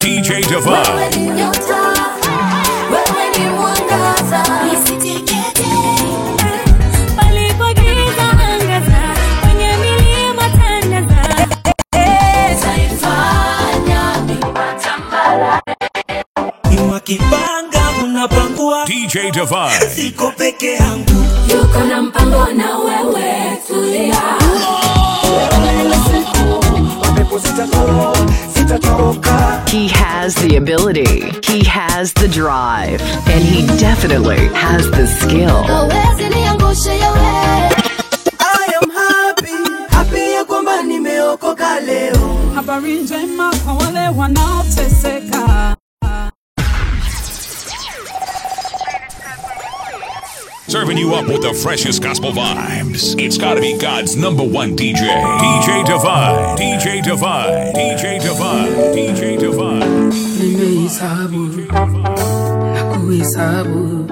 DJ Wewe Divine. ni nyota, wewe ni mwangaza, nisitikete. Palipogiza angaza, kwenye milima tangaza. Utaifanya milima tambarare. Wakipanga unapangua, DJ Divine. siko peke yangu. Yuko na mpango na wewe, tulia. He has the ability, he has the drive, and he definitely has the skill. Hawezi niangushe yawe. I am happy, happy ya kwamba nimeokoka leo. Habari njema kwa wale wanaoteseka. Serving you up with the freshest gospel vibes. It's gotta be God's number one DJ. DJ Divine. DJ Divine. DJ Divine. DJ Divine. nimehesabu na kuhesabu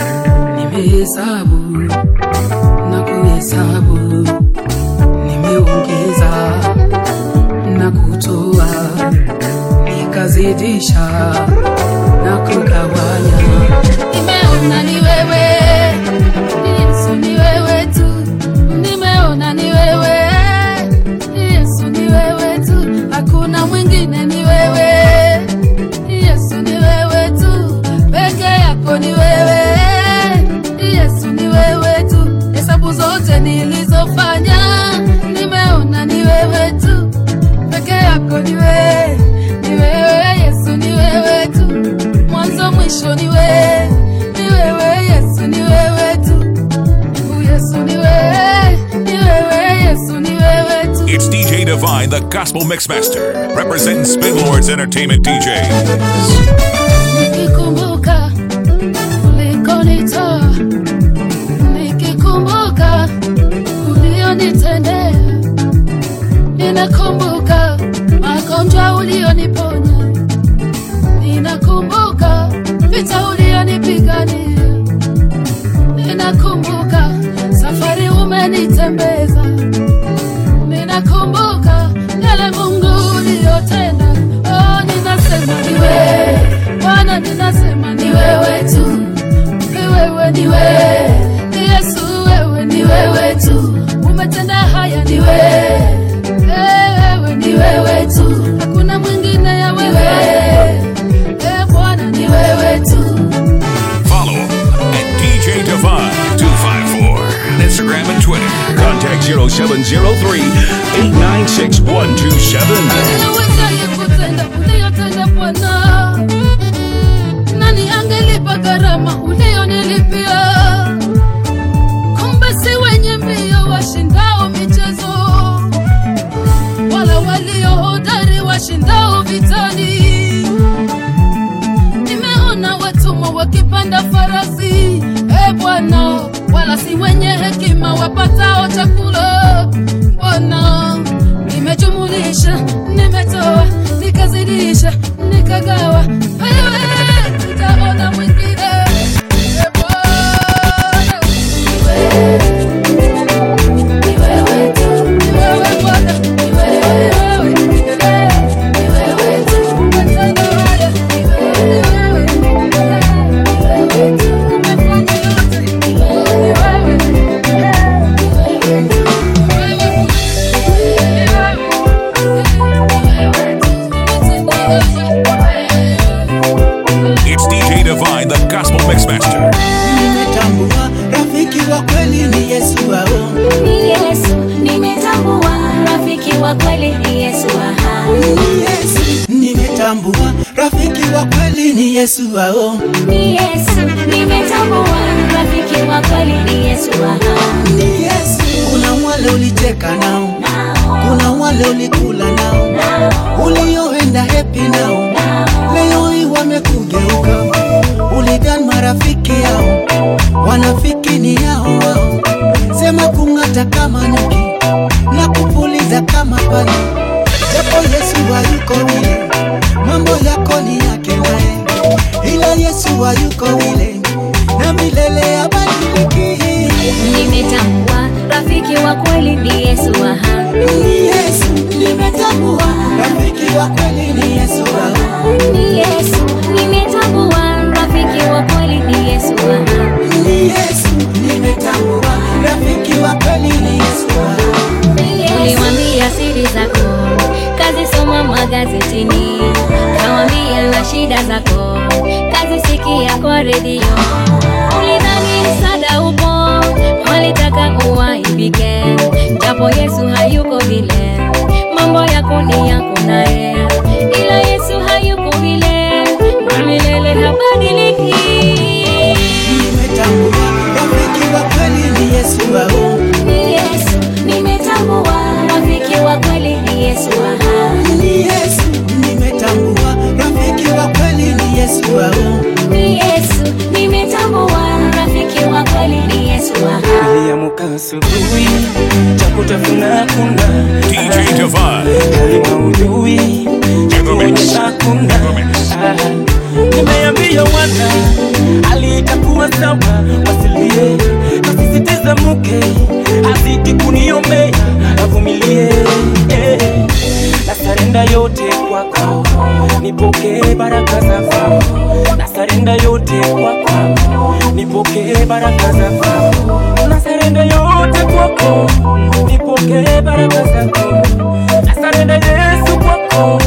nimehesabu na kuhesabu nimeongeza na kutoa nikazidisha na kugawanya Nimeona ni wewe, Yesu ni wewe tu. Nimeona ni wewe, Yesu ni wewe tu. Hakuna mwingine ni wewe, Yesu ni wewe tu. Peke yako ni wewe, Yesu ni wewe tu. Hesabu zote nilizofanya, nimeona ni wewe tu. Peke yako ni wewe, ni wewe Yesu ni wewe tu. Mwanzo mwisho ni wewe, ni wewe Yesu ni wewe tu. Mungu Yesu ni wewe, ni wewe Yesu ni wewe tu. It's DJ Divine, the gospel mixmaster, representing Spin Lords Entertainment DJs. Nikikumbuka ulikonitoa, nikikumbuka ulionitendea, ninakumbuka magonjwa ulioniponya, ninakumbuka vita ulionipigania, ninakumbuka safari umenitembeza, ninakumbuka yale Mungu uliyotenda. Oh, ninasema ni wewe Bwana, ninasema ni wewe tu, ni wewe, ni wewe ni Yesu, wewe ni wewe tu, umetenda haya, ni wewe Eh, wewe ni wewe tu, hakuna mwingine ya wewe Eh, Bwana ni wewe tu. Follow at DJ Divine 254 on Instagram and Twitter. Contact 0703 896 127. Unawezaje kutenda uliyotenda Bwana? Nani angelipa gharama uliyonilipia? Kumbe si wenye mbio washindao michezo, wala walio hodari washindao vitani. Nimeona watumwa wakipanda farasi, e Bwana, wala si wenye hekima wapatao chakula. Bwana, nimejumulisha, nimetoa, nikazidisha, nikagawa, wewe utaona mwingine. E Bwana, ni wewe, ni wewe tu, ni wewe Bwana, ni wewe, ni wewe, ni wewe tu, umetenda haya, ni wewe, ni wewe, ni wewe tu, umefanya yote, ni wewe, ni wewe, ni wewe tu. It's DJ Divine, the gospel mixmaster. Nimetambua rafiki wa kweli ni Yesu wao. Ni Yesu, nimetambua rafiki wa kweli ni Yesu aha. Ni Yesu, nimetambua rafiki wa kweli ni Yesu wao. Ni Yesu, nimetambua rafiki wa kweli ni Yesu aha. Ni Yesu, kuna wale ulicheka nao, Nao, kuna wale ulikula nao, nao, ulioenda happy nao, nao. leo hii wamekugeuka. Ulidhani marafiki yao, wanafiki ni yao wao. Sema kung'ata kama nyuki na kupuliza kama panya, japo Yesu hayuko vile, mambo yako ni yake naye, ila Yesu hayuko vile, na milele abadiliki. Nimetambua rafiki wa kweli ni Yesu aha. Ni Yesu, nimetambua rafiki wa kweli ni Yesu wao. nami kawambia na shida zako kazisikia kwa redio ulidhani msaada upo walitaka uwaibike japo yesu hayuko vile mambo yako ni yako naye ila yesu hayuko vile na milele habadiliki nimetambua rafiki wa kweli ni yesu wao ni yesu nimetambua rafiki wa kweli ni yesu aha ni yesu nimetambua rafiki wa kweli ni yesu wao ni yesu nimetambua rafiki wa kweli ni yesu aha niliamka asubuhi cha kutafuna kuna DJ Divine. hali maudhui hakuna nimeambia wana alitakuwa sawa wasilie nasisitiza mke azidi kuniombea avumilie eh. na sarenda yote kwako nipokee baraka zako na sarenda yote kwako nipokee baraka zako na sarenda yote kwako nipokee baraka zako na sarenda yesu kwako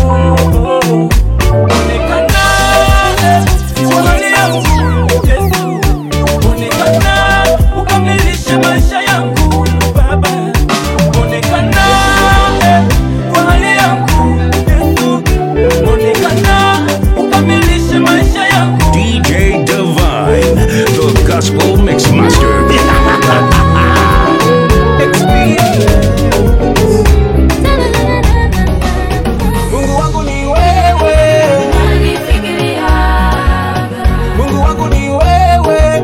onekana kwa hali yangu yesu onekana ukamilishe maisha yangu baba onekana kwa hali yangu yesu onekana ukamilishe maisha yangu DJ Divine, the Gospel Mixmaster. mungu wangu ni wewe mungu wangu ni wewe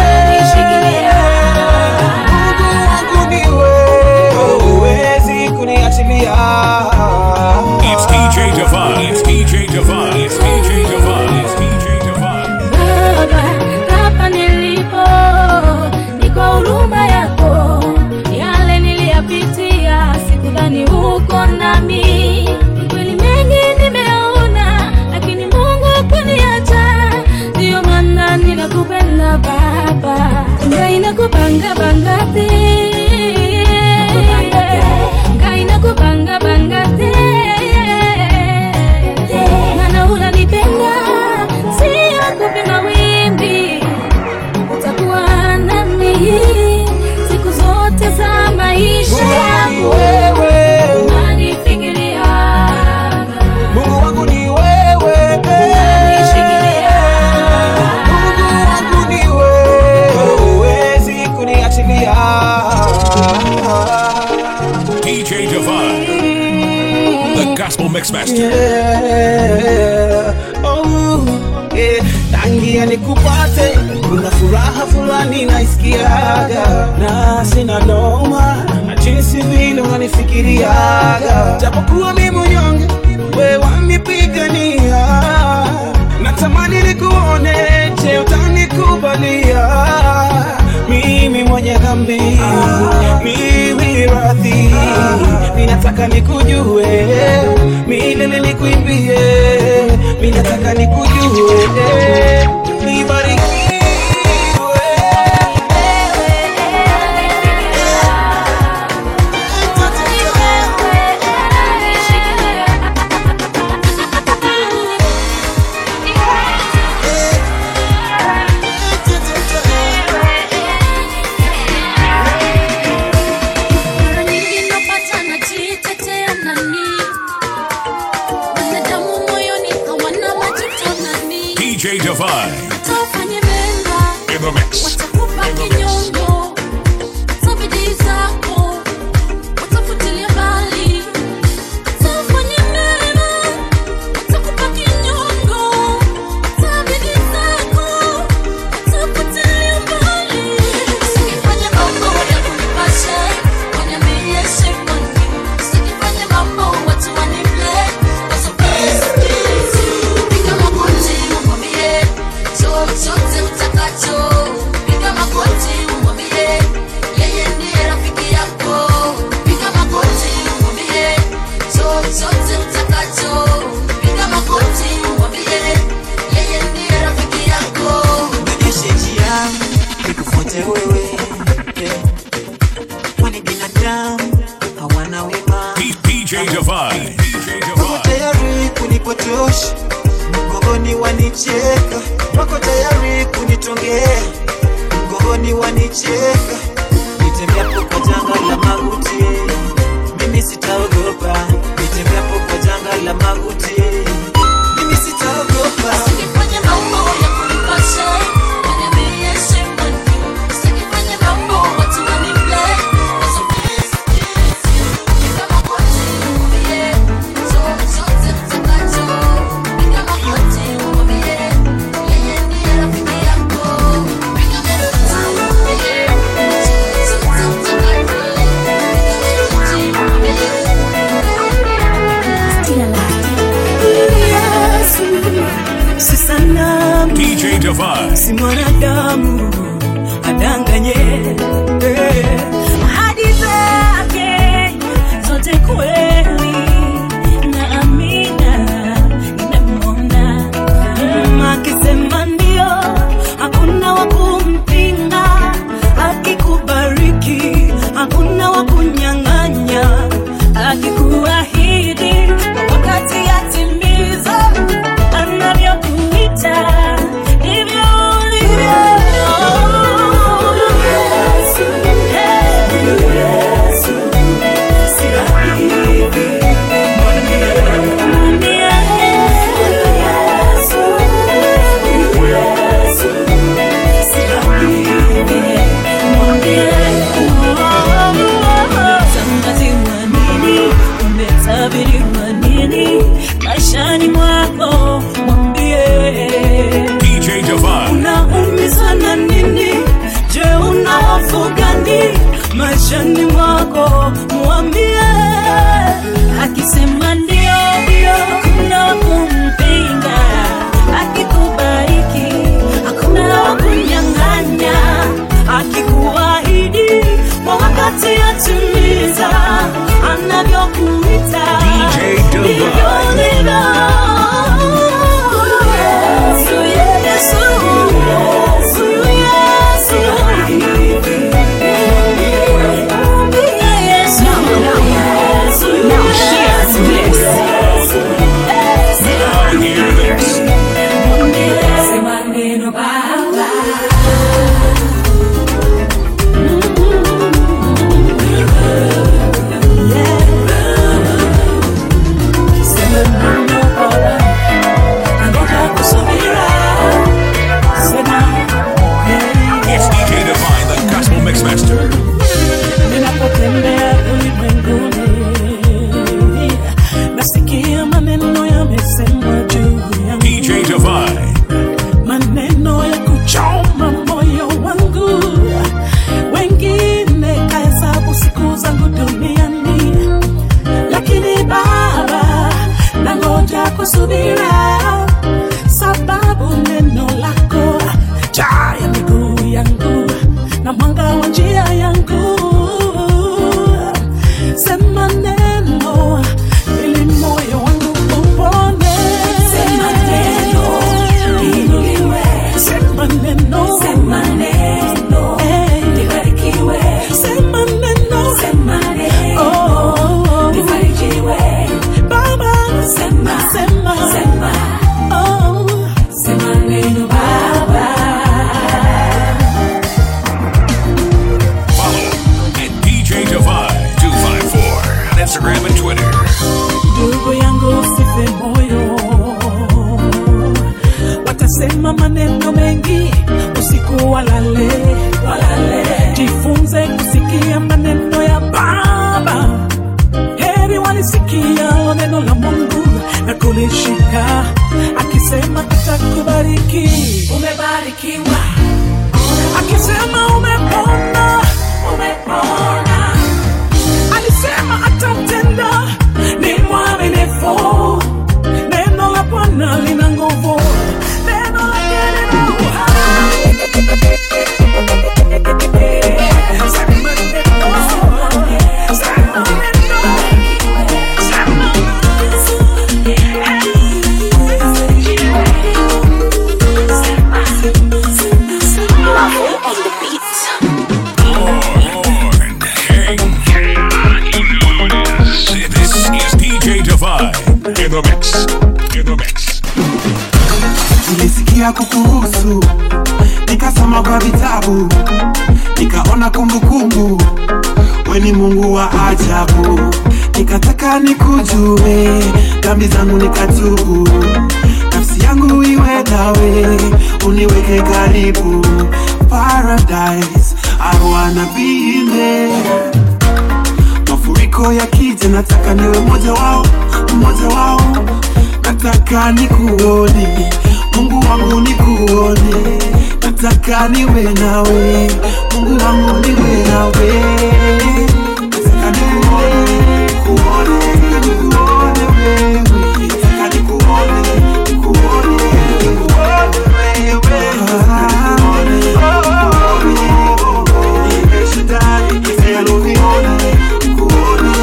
mungu wangu ni wewe huwezi kuniachilia It's DJ Divine. It's DJ Divine. It's DJ Divine. It's DJ Divine. Baba, hapa nilipo ni kwa huruma yako, yale niliyapitia sikudhani uko nami. Kweli mengi nimeona, lakini Mungu hakuniacha, ndiyo maana ninakupenda Baba, ngaina kupanga bangate ngaina kupanga bangate maana unanipenda sio kupima wimbi utakuwa nami siku zote za maisha yangu wewe unanifikiria mungu wangu ni wewe unanishikilia mungu wangu ni wewe huwezi kuniachilia DJ Divine, the Gospel Mixmaster. Yeah. Oh, yeah. tangia nikupate kuna furaha fulani naisikiaga na sina noma na jinsi vile unanifikiriaga japokuwa mi mnyonge we wanipigania natamani nikuone je utanikubalia mimi mwenye dhambi mimi radhi ninataka nikujue milele nikuimbie minataka nikujue nibarikiwe Mara nyingi napata najitetea nani, wanadamu moyoni hawana majuto nani, DJ Divine tafanye mema in the mix. watakupa kinyongo za bidii zako watafutilia mbali tafanye mema watakupa kinyongo za bidii zako watafutilia mbali usifanye mambo ya kunipasha waniambie shimoni usifanye mambo watu waniple piga magoti umwambie chochote utakacho piga haitoshi, mgongoni wanicheka, wako tayari kunitongea, mgongoni wanicheka, nitembeapo kwa janga la mauti, mimi sitaogopa, nitembeapo kwa janga la mauti, mimi sitaogopa. Usifanye mambo ya kunipasha, uniambie shame on you. Usifanye mambo watu waniplay. Usifanye Piga magoti umwambie, chochote mtakacho. Piga magoti umwambie, yeye ndiye rafiki yako. Piga magoti umwambie, chochote mtakacho. Piga magoti si sanamu DJ Divine. si mwanadamu adanganye eh. hadi zake zote kweli na amina nimemwona Mm, akisema ndio hakuna wa kumpinga akikubariki hakuna wa kunyang'anya akikuahidi wakati yatimiza anavyokuita ndivyo ulivyo. Yesu, Yesu, si rahisi. Mwambie Yesu, Yesu, si rahisi. Mwambie, Tangaziwa nini? Umetabiriwa nini? Maishani mwako mwambie DJ Divine. unaumizwa na nini? Je, una hofu gani maishani mwako? Mwambie, akisema ndio ndio, hakuna wa kumpinga. Akikubariki hakuna wa kunyang'anya. Akikuahidi kwa wakati atimiza, anavyokuita DJ Divine. ndivyo ulivyo. Yesu, Yesu, Yesu, Yesu. Now hear this. Now hear this. Sema neno Baba. Sema neno Baba. Nangoja kusubira. Sema, yeah. It's DJ Divine, the Gospel Mixmaster. ninapotembea ulimwenguni nasikia maneno yamesemwa juu yangu DJ Divine. maneno ya kuchoma moyo wangu wengine kahesabu siku zangu duniani lakini baba nangoja kusubira sababu neno lako taa ya miguu yangu na mwanga wa njia yangu sema neno ili moyo wangu upone sema neno inuliwe sema neno sema neno libarikiwe sema neno sema neno oh, libarikiwe baba sema sema sema oh, sema neno baba Follow at DJ Divine 254 on Instagram and Twitter. ndugu yangu usife moyo watasema maneno mengi usiku walale walale jifunze kusikia maneno ya baba heri walisikia neno la mungu na kulishika akisema atakubariki umebarikiwa akisema umepona umepona alisema atatenda ni mwaminifu neno la bwana lina nguvu neno lake lina uhai Sema neno, sema neno, sema neno. nikasikia kukuhusu nikasoma kwa vitabu nikaona kumbukumbu we ni mungu wa ajabu nikataka nikujue dhambi zangu nikatubu nafsi yangu iwe nawe uniweke karibu paradise I wanna be in there mafuriko yakija nataka niwe mmoja wao mmoja wao nataka nikuone mungu wangu nikuone nataka niwe nawe mungu wangu niwe nawe nataka nikuone nikuone nikuone wewe nataka nikuone nikuone nikuone wewe nataka nikuone nikuone Shaddai, nikuone nikuone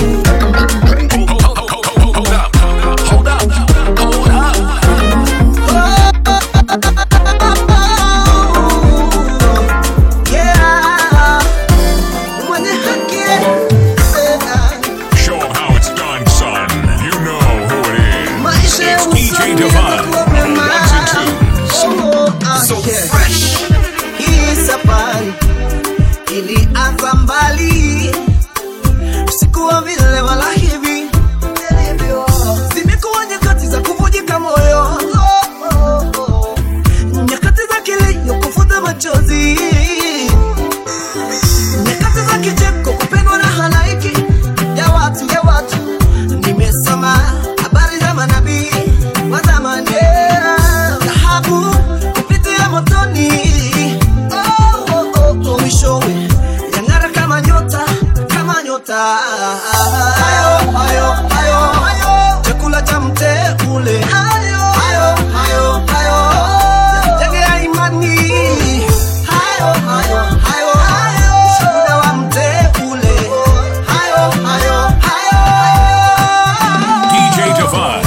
Show 'em how it's done, son. You know who it is. It's DJ Divine. Ones and twos. So fresh. Hii safari ilianza mbali, sikuwa vile wala hivi. Zimekuwa nyakati za kuvujika moyo, nyakati za kilio, kufuta machozi, nyakati za kicheko, kupendwa na halaiki ya watu ya watu. Nimesoma habari za manabii wa zamani, dhahabu kupitia motoni, oh, oh, oh, oh, mwishowe yang'ara kama nyota, kama nyota. Hayo hayo hayo hayo, chakula cha mteule. Hayo hayo hayo hayo, jengea imani. Hayo hayo hayo hayo, shuhuda wa mteule. Hayo hayo hayo DJ Divine.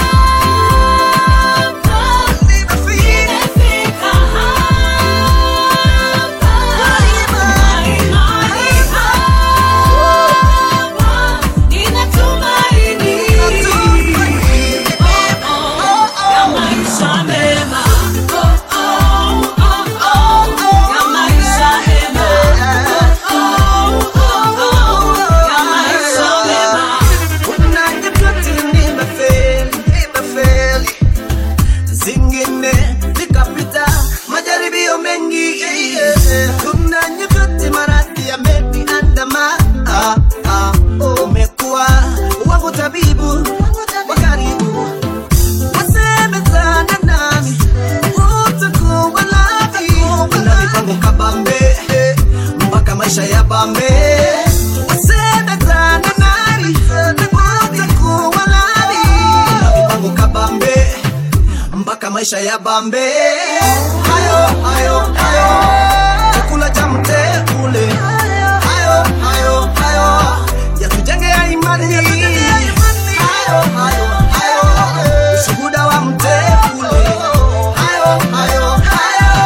Kuna nyakati nimefeli, nimefeli. zingine nikapita majaribio mengi kuna nyakati maradhi yameniandama Ah, ah, oh, umekuwa wangu tabibu wa karibu wasemezana nami utakuwa nami una mipango kabambe mpaka maisha ya bambe wasemezana nami utakuwa nami una mipango kabambe mpaka maisha ya bambe hayo hayo hayo chakula cha mteule hayo hayo hayo yatujengea imani hayo hayo hayo ushuhuda wa mteule hayo hayo hayo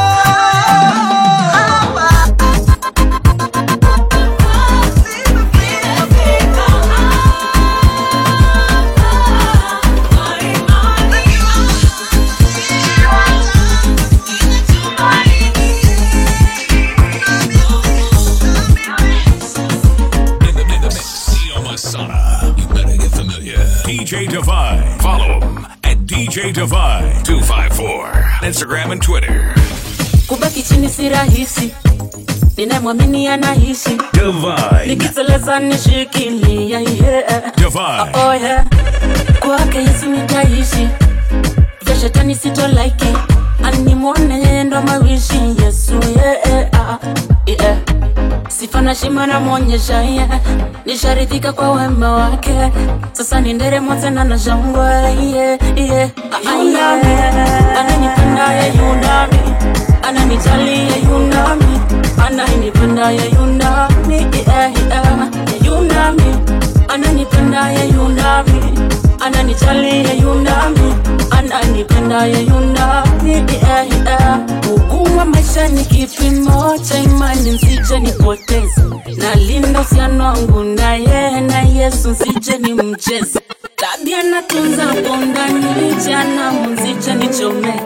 Neo Masana. You better get familiar. DJ Divine. Follow him at DJ Divine 254. Instagram and Twitter. kubaki chini si rahisi ninamwamini anaishi Divine. nikiteleza nishikilia yeah. Divine. oh, yeah. kwake yesu nitaishi vya shetani sitolaiki animwone yeye ndo mawishi yesu yeah. ah, yeah. sifa na shima namwonyesha yeah. nisharidhika kwa wema wake sasa ni nderemo tena na shangwe yeah, yeah. Ah, yeah. ananipenda ye yunami ananijali ye yunami ananipenda ye yunami yeah, yeah. ye yunami ananipenda ye yunami ananijali ye yunami ananipenda ye yunami yeah, yeah. ugumu wa maisha ni kipimo cha imani nsije nipoteze nalinda usiano wangu na yeye na yesu nsije ni mcheze tabia natunza pondani jana mzije nichomeke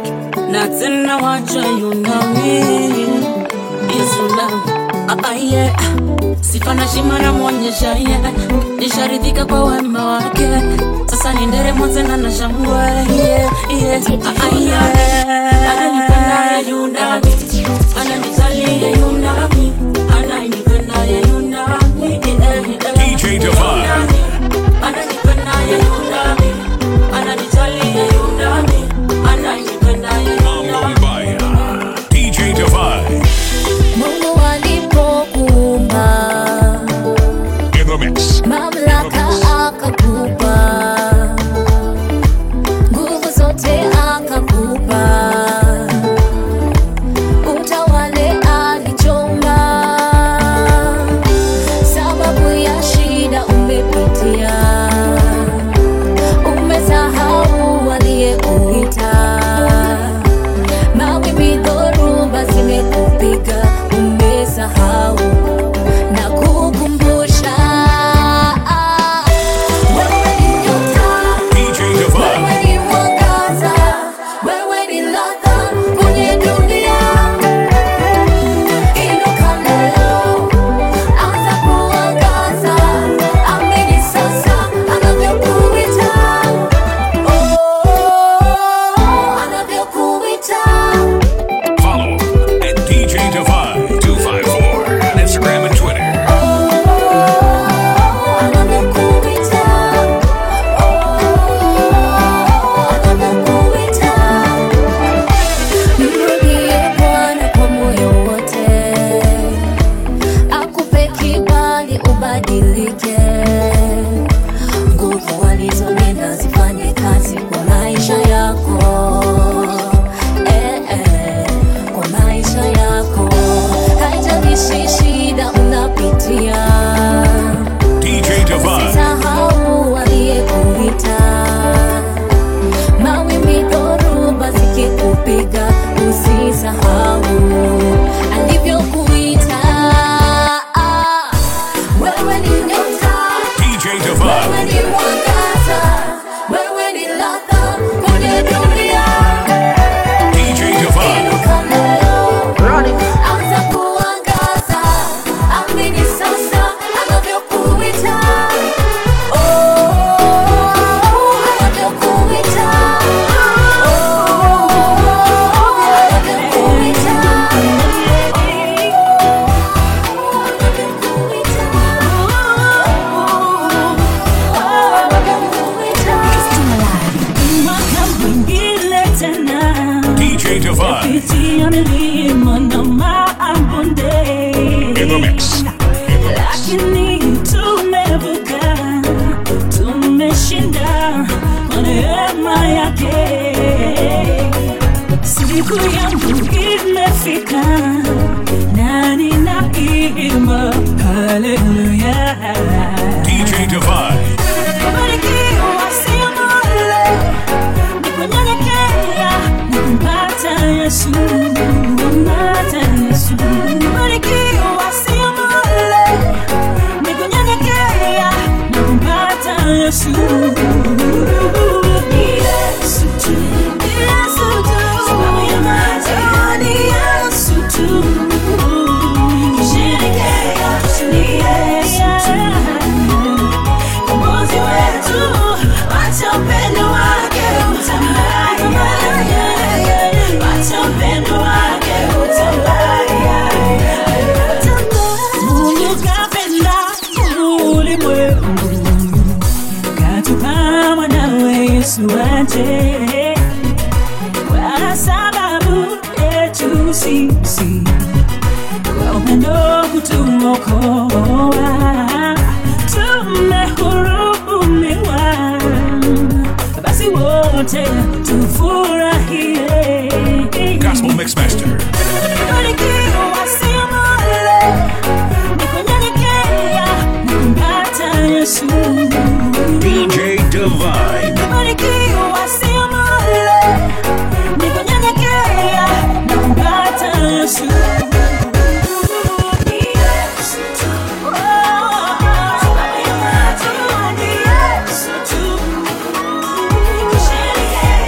na tena wacha yunami Yesu na ah, yeah. sifa na shima namwonyesha yeah. nisharidhika kwa wema wake sasa ni nderemo tena na shangwe yeah, yeah. ah, yeah. ananipenda yunami ananijalia yunami ananipenda yunami DJ Divine. ananipenda yunami ananijalia yunami ananipenda Mambo Mbaya. DJ Divine. Mungu alipokuumba In the mix. mamlaka akakupa, nguvu zote akakupa, utawale alichomba, sababu ya shida umepitia, umesahau aliyekuita, mawimbi dhoruba zimekupiga, umesahau na kukumbusha wewe ni nyota, DJ Divine. wewe ni mwangaza, wewe ni ladha kwenye dunia. Inuka leo, anza kuangaza, amini sasa anavyokuita, oh, anavyokuita. Follow at DJ Divine 254 on Instagram and Twitter. Mrudie Bwana kwa moyo wote, akupe kibali ubadilike. Nguvu alizonena zifanye kazi kwa maisha yako, eh, eh, kwa maisha yako. Haijalishi shida unapitia DJ Divine. Usisahau aliyekuita, mawimbi dhoruba zikikupiga, usisahau alivyokuita. Wewe ni nyota, DJ wewe Divine. ni mwangaza, wewe ni ladha kwenye dunia. DJ Divine. Inuka leo, anza kuangaza, amini sasa anavyokuita. Mwaka mwingine tena DJ Divine. pitia milima na mabonde In the mix. lakini tumevuka, tumeshinda kwa neema yake. Siku yangu imefika na ninaimba haleluya. DJ Divine. Kubarikiwa sio bure, ni kunyenyekea na kumpata Yesu, kumpata Yesu. Kubarikiwa sio bure, ni kunyenyekea na kumpata Yesu. Ni Yesu tu, ni Yesu tu, sababu ya maji, ni Yesu tu. Kusherekea, ni Yesu tu. Mwokozi wetu, wacha upendo wake utambaye. Wacha upendo wake utambaye. Mungu kapenda ulimwengu, katupa mwanawe Yesu aje kwa sababu yetu sisi kwa upendo kutuokoa tumehurumiwa basi wote tufurahie Gospel Mixmaster. Barikiwa sio bure, ni kunyenyekea na kumpata Yesu. DJ Divine. Barikiwa sio bure, ni kunyenyekea na kumpata Yesu. Ni Yesu tu. Oh, sababu ya maji, ni Yesu tu. Kusherekea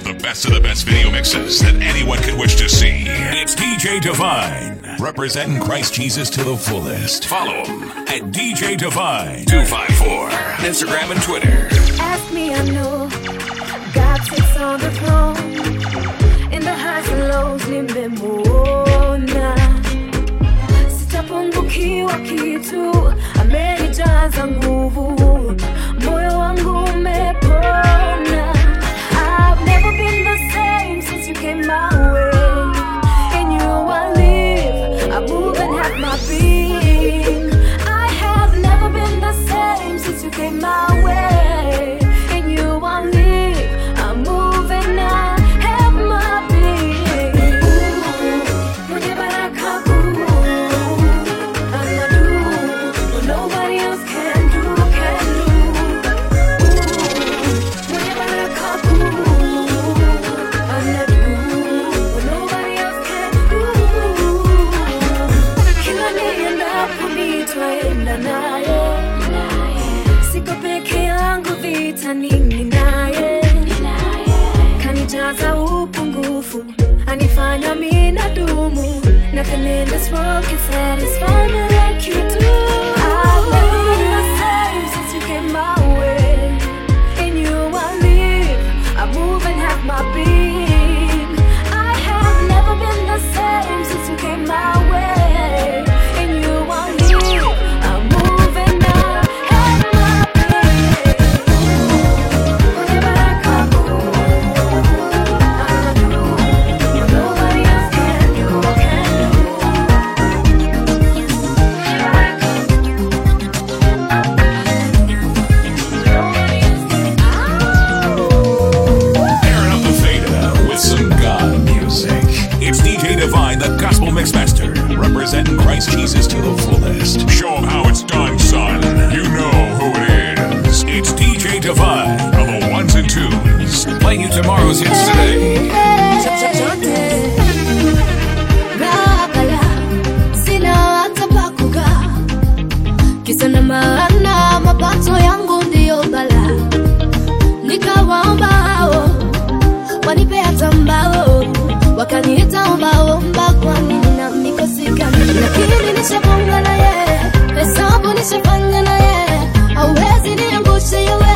have the best of the best video mixes that anyone could wish to see. It's DJ Divine, representing Christ Jesus to the fullest. Follow him at DJ Divine 254, Instagram and Twitter. Ask me, I know God sits on the throne. In the highs and lows nimemwona, sitapungukiwa kitu, amenijaza nguvu, moyo wangu umepona. I've never been the same since you came my way. In you I live, I move and have my being. I have never been the same since you came my way. In you I live, I move and I have my being. Mwenye baraka kuu, anadu, what nobody else can do, can do. Mwenye baraka kuu, anadu, what nobody else can do. Kila niendapo nitaenda naye, siko peke yangu vitanini naye, kanijaza upungufu, anifanya mina dumu. Nothing in this world can satisfy me like you do. I've never been the same since you came my way. In you I live, I move and have my being. I have never been the same since you came my way. In you I live, I move and I have my being. Whenever I come, I do what nobody else can do, can Airing up the Theta with some God music. It's DJ Divine, the Gospel Mixmaster, representing Christ Jesus to the fullest. Show him how it's done, son. You know who it is. It's DJ Divine of the ones and twos. Playing you tomorrow's hits today. chochote gabala sina hata pa kukaa kisa na maana mapato yangu ndiyo bala nikawaomba hao wanipe hata mbao wakaniita ombaomba kwani nina mikosikani lakini nishaponga na ye hesabu nishafanya na ye auwezi niangushe yewe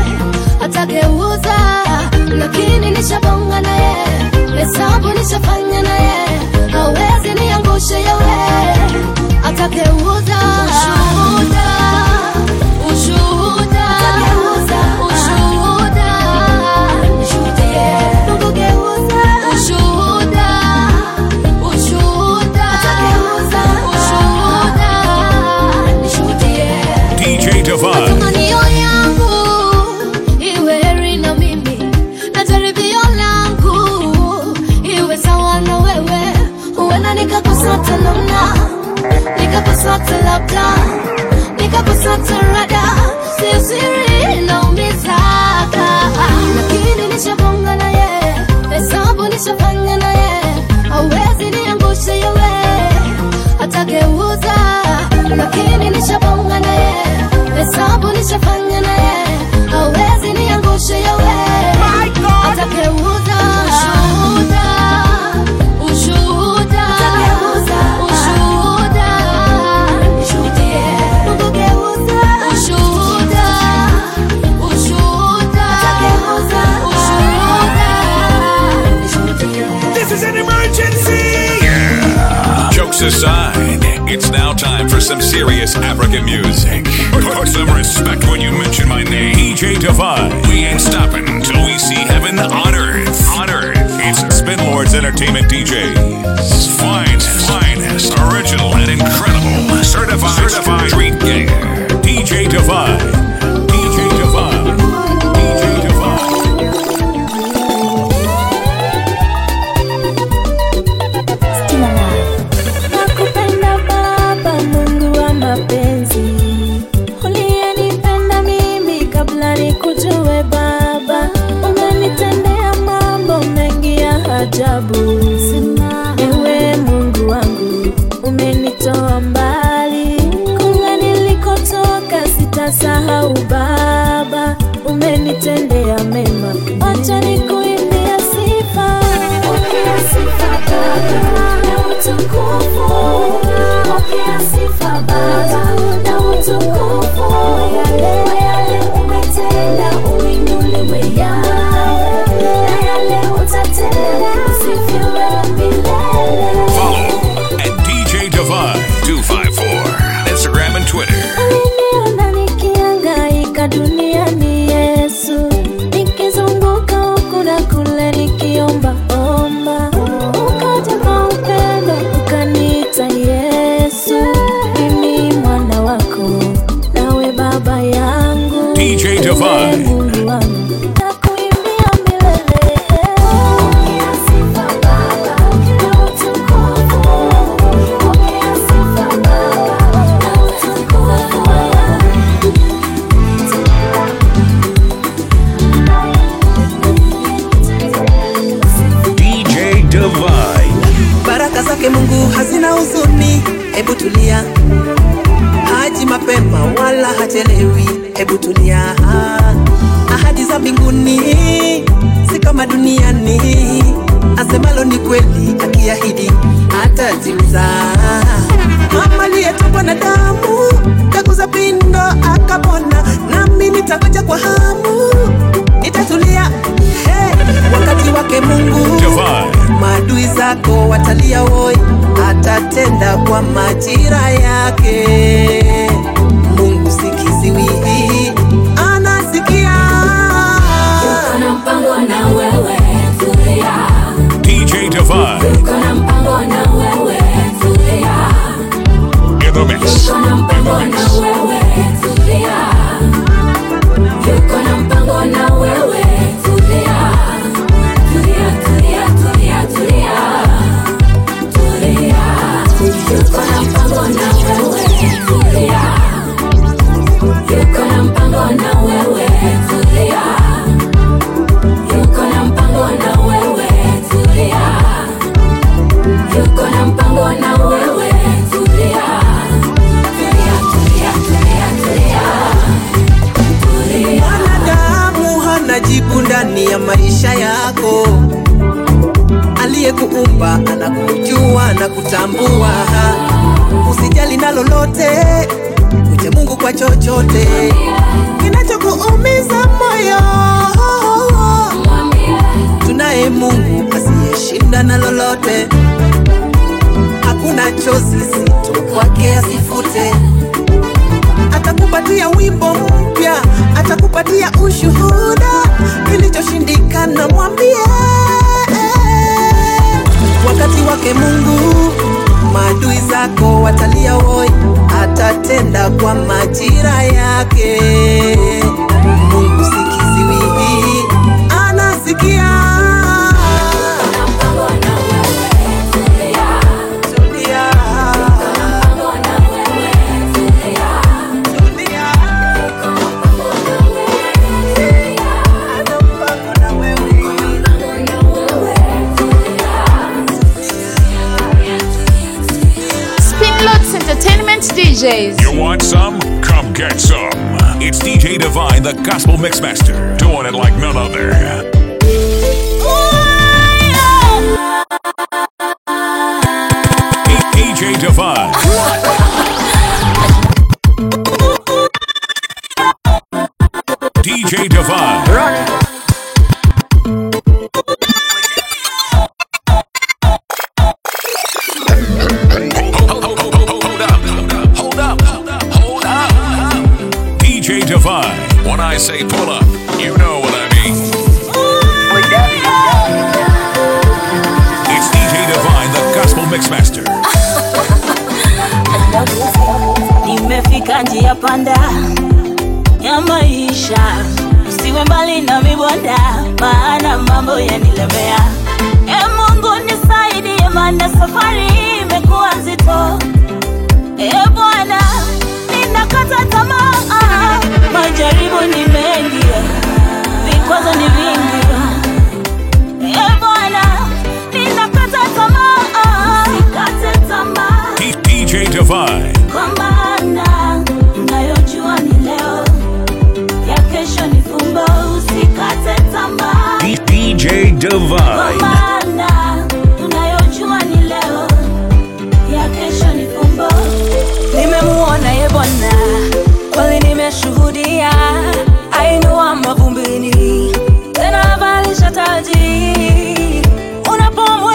atageuza lakini nishabonga na ye hesabu nishafanya na ye hawezi niangushe yewe atageuza ushuhuda ushuhuda ushuhuda nishuhudie Mungu geuza ushuhuda ushuhuda atageuza ushuhuda nishuhudie DJ Divine. matamanio yangu iwe heri na mimi na jaribio langu iwe sawa na wewe huenda nikakosata namna nikakosata labda nikakosata rada sio siri naumizaga lakini nishabonga na ye hesabu nishafanya na ye hauwezi niangushe yewe atageuza lakini nishabonga na ye hesabu nishafanya na ye hawezi niangushe yewe atageuza ushuhuda ushuhuda ushuhuda nishuhudie Mungu geuza ushuhuda ushuhuda ushuhuda nishuhudie This is an emergency. Jokes aside, it's now time for some serious African music. Put some respect when you mention my name. DJ Divine. We ain't stopping until we see heaven on earth. On earth. It's Spin Lords Entertainment DJs. Finest, finest, original, and incredible. Certified, certified street ganger. DJ Divine. DJ Divine. DJ Divine. Nakupenda Baba, Mungu wa mapenzi, uliyenipenda mimi kabla nikujue Baba, umenitendea mambo mengi ya ajabu. Ewe Mungu wangu, umenitoa mbali, kule nilikotoka sitasahau Baba, umenitendea mema. Wacha nikuimbie Follow at DJ Divine 254. Instagram and Twitter. Aliniona nikihangaika duniani Yesu, nikizunguka huku na kule nikiomba omba, ukaja kwa upendo ukaniita Yesu, mimi mwana wako, nawe baba yangu, DJ wewe Divine. Mungu wangu, nakuimbia milele. Pokea sifa Baba, na utukufu, pokea sifa Baba, na utukufu DJ Divine. baraka zake mungu hazina huzuni hebu tulia haji mapema wala hachelewi hebu tulia ahadi za mbinguni si kama duniani asemalo ni kweli akiahidi atatimiza mama aliyetokwa na damu kaguza pindo akapona nami nitangoja kwa hamu nitatulia hey, wakati wake mungu Divine. maadui zako watalia woi atatenda kwa majira yake mungu sikiziwi anasikia Kuna mpango na wewe, tulia. DJ Divine. Kuna mpango na wewe, tulia. In the mix. Kuna mpango na wewe, tulia. Yuko na mpango na wewe, tulia. Tulia, tulia, tulia, tulia. Tulia. Yuko na mpango na wewe, tulia. Yuko na mpango na wewe, tulia. Yuko na mpango na wewe, tulia. Yuko na mpango na wewe, tulia. Tulia, tulia, tulia, tulia. Tulia. mwanadamu hana jibu ndani ya maisha yako aliyekuumba anakujua na kutambua usijali na lolote uje mungu kwa chochote kinachokuumiza moyo tunaye mungu asiyeshinda na lolote hakuna chozi zito kwake asifute atakupatia wimbo mpya atakupatia ushuhuda kilichoshindikana mwambie wakati wake mungu maadui zako watalia woi atatenda kwa majira yake mungu sikiziwi anasikia Tulia. Tulia. Spinloads Entertainment DJs. You want some? Come get some. It's DJ Divine, the Gospel Mixmaster, doing it like none other. DJ Divine. DJ Divine. Hold up. Hold up. Hold up. DJ Divine. When I say pull up, you know what I mean. It's DJ Divine, the Gospel Mixmaster. nimefika njia panda ya maisha usiwe mbali na mibonda maana mambo yanilemea e mungu nisaidie maana safari imekuwa nzito e bwana ninakata tamaa majaribu ni mengi vikwazo ni vingi e bwana ninakata tamaa sikate tamaa D- DJ Divine. kwa maana unayojua ni leo ya kesho ni fumbo usikate tamaa D- DJ kwa Divine. maana unayojua ni leo ya kesho ni fumbo nimemuona ye bwana kweli nimeshuhudia ainua mavumbini tena avalisha taji unapomu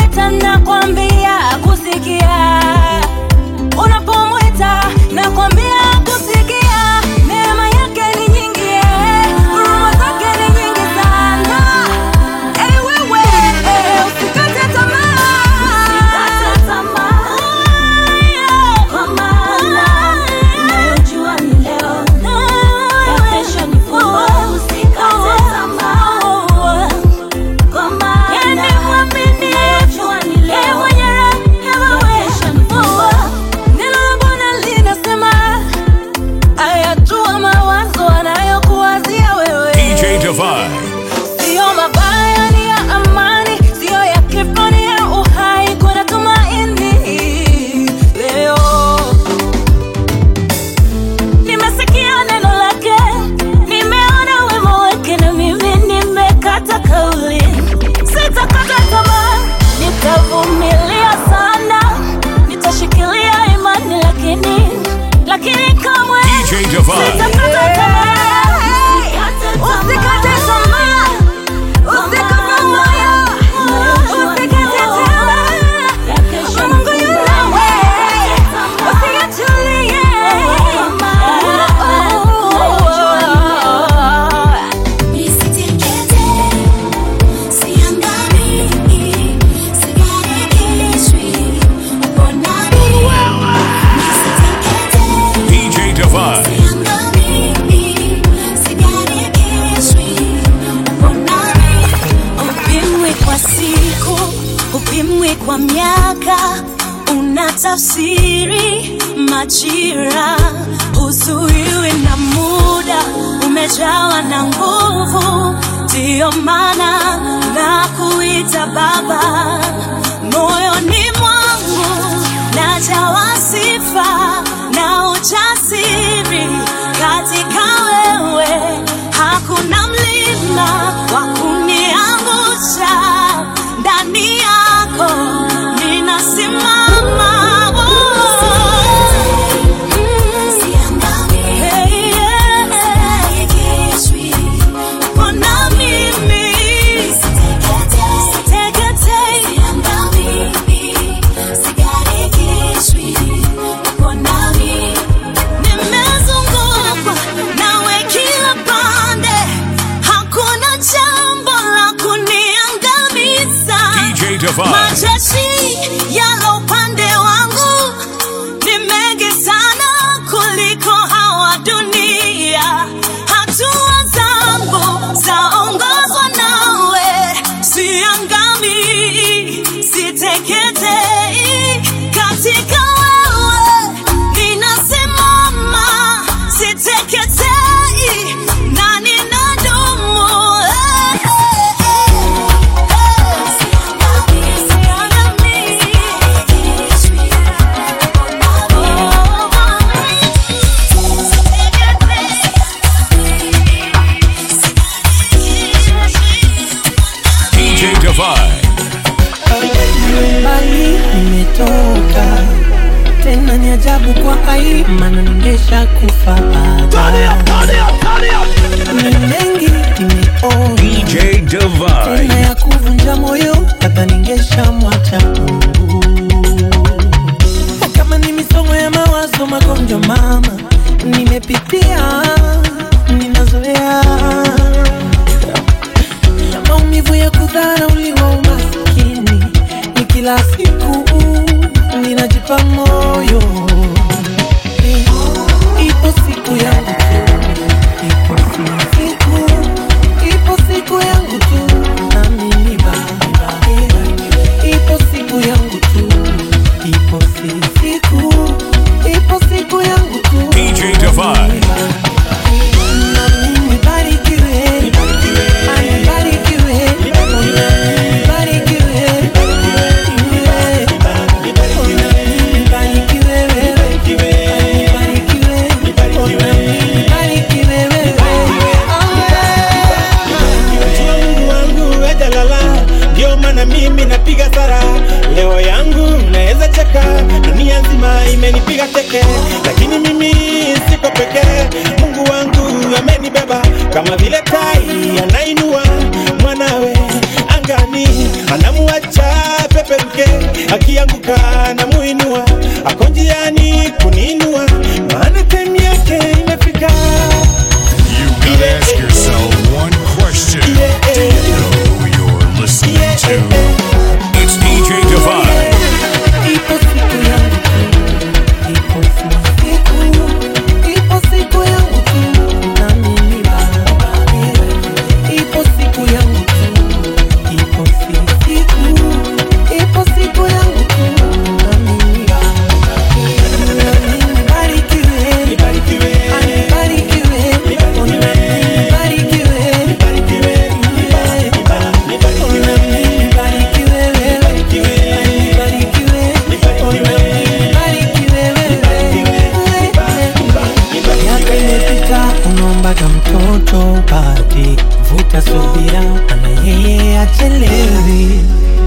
haupimwi kwa miaka una tafsiri majira huzuiwi na muda umejawa na nguvu ndiyo maana na kuita baba moyoni mwangu najawa sifa na ujasiri katika wewe hakuna mlima wa kuniangusha ndani yako ninasimama Hey, yeah. Mbona mimi siteketei? Nimezungukwa nawe kila pande, hakuna jambo la kuniangamiza. DJ Divine. Majeshi yalo upande wangu ni mengi sana kuliko hawa dunia. Hatua zangu zaongozwa nawe, siangami, siteketei katika wewe ninasimama, siteketei na ninadumu. Eh, eh, DJ Divine. mbali nimetoka tena ni ajabu kwa ai maana ningesha kufa ni mengi nimeona DJ tena Divine. ya kuvunja moyo hata ningesha mwacha Mungu kama ni misongo ya mawazo magonjwa mama nimepitia ninazoea na maumivu ya kudharauliwa umaskini ni kila siku ninajipa moyo ipo siku yangu tu ipo siku ipo siku yangu tu nami ni baba ipo siku yangu tu ipo si- siku ipo siku yangu tu DJ Divine. nami nibarikiwe anibarikiwe nibarikiwe nibarikiwe Jua Mungu wangu hajalala, ndio maana mimi napiga sara. Leo yangu naweza cheka, dunia nzima imenipiga teke, lakini mimi siko pekee. Mungu wangu amenibeba kama vile tai anainua mwanawe angani, anamuacha peperuke, akianguka anamuinua, ako njiani kuniinua, maana time yake imefika. You gotta ask yourself one question. Do you know who you're listening to? It's DJ Divine. Ipo siku yangu tu, ipo siku, ipo siku yangu tu, nami ni baba. Ipo siku yangu tu, ipo siku, ipo siku yangu tu, nami ni baba. Nami nibarikiwe, anibarikiwe, oh, nami nibarikiwe, oh, nami nibarikiwe wewe, anibarikiwe, oh, nami nibarikiwe wewe. Miaka imepita unaombaga mtoto upati, vuta subira, ana yeye achelewi.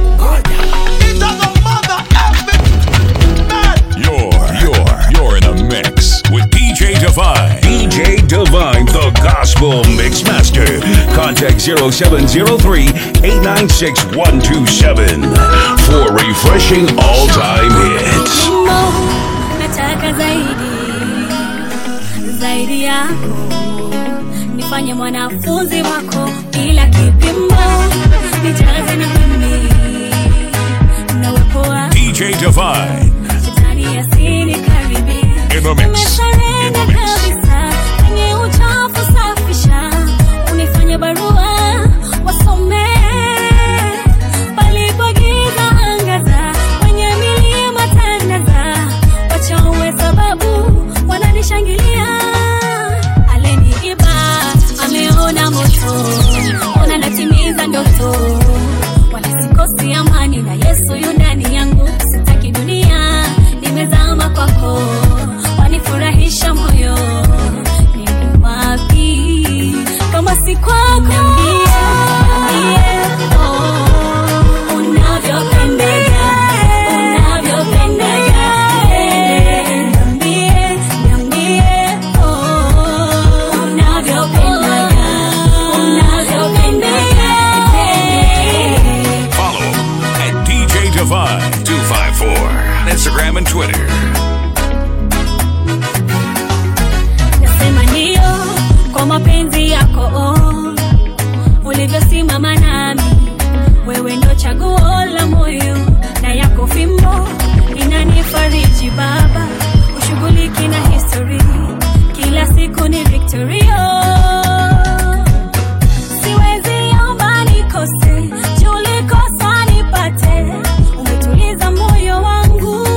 You're, you're, you're in the mix with DJ Divine. DJ Divine, the Gospel Mixmaster. Contact 0703 896 127 for refreshing all time hits. Mo, nataka zaidi zaidi yako, nifanye mwanafunzi wako bila kipimo, nijaze na mimi na uwepo wako, DJ Divine. shetani asinikaribie. In the mix. Nimesarenda kabisa kwenye uchafu, safisha unifanye barua wasome palipo giza Twitter. nasema ndio kwa mapenzi yako oh. ulivyosimama nami wewe ndo chaguo la moyo na yako fimbo inanifariji baba ushughuliki na histori kila siku ni victorio siwezi omba nikose julikosa nipate umetuliza moyo wangu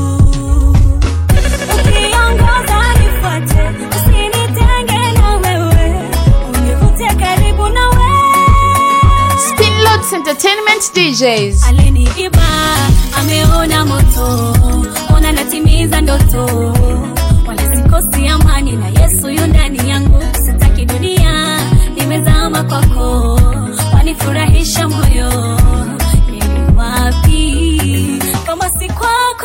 ukiongoza nifuate usinitenge na wewe univute karibu na wewe Spinloads Entertainment DJs. aliniiba ameona moto ona natimiza ndoto wala sikosi amani na yesu yu ndani yangu sitaki dunia nimezama kwako wanifurahisha moyo nini wapi kama si kwako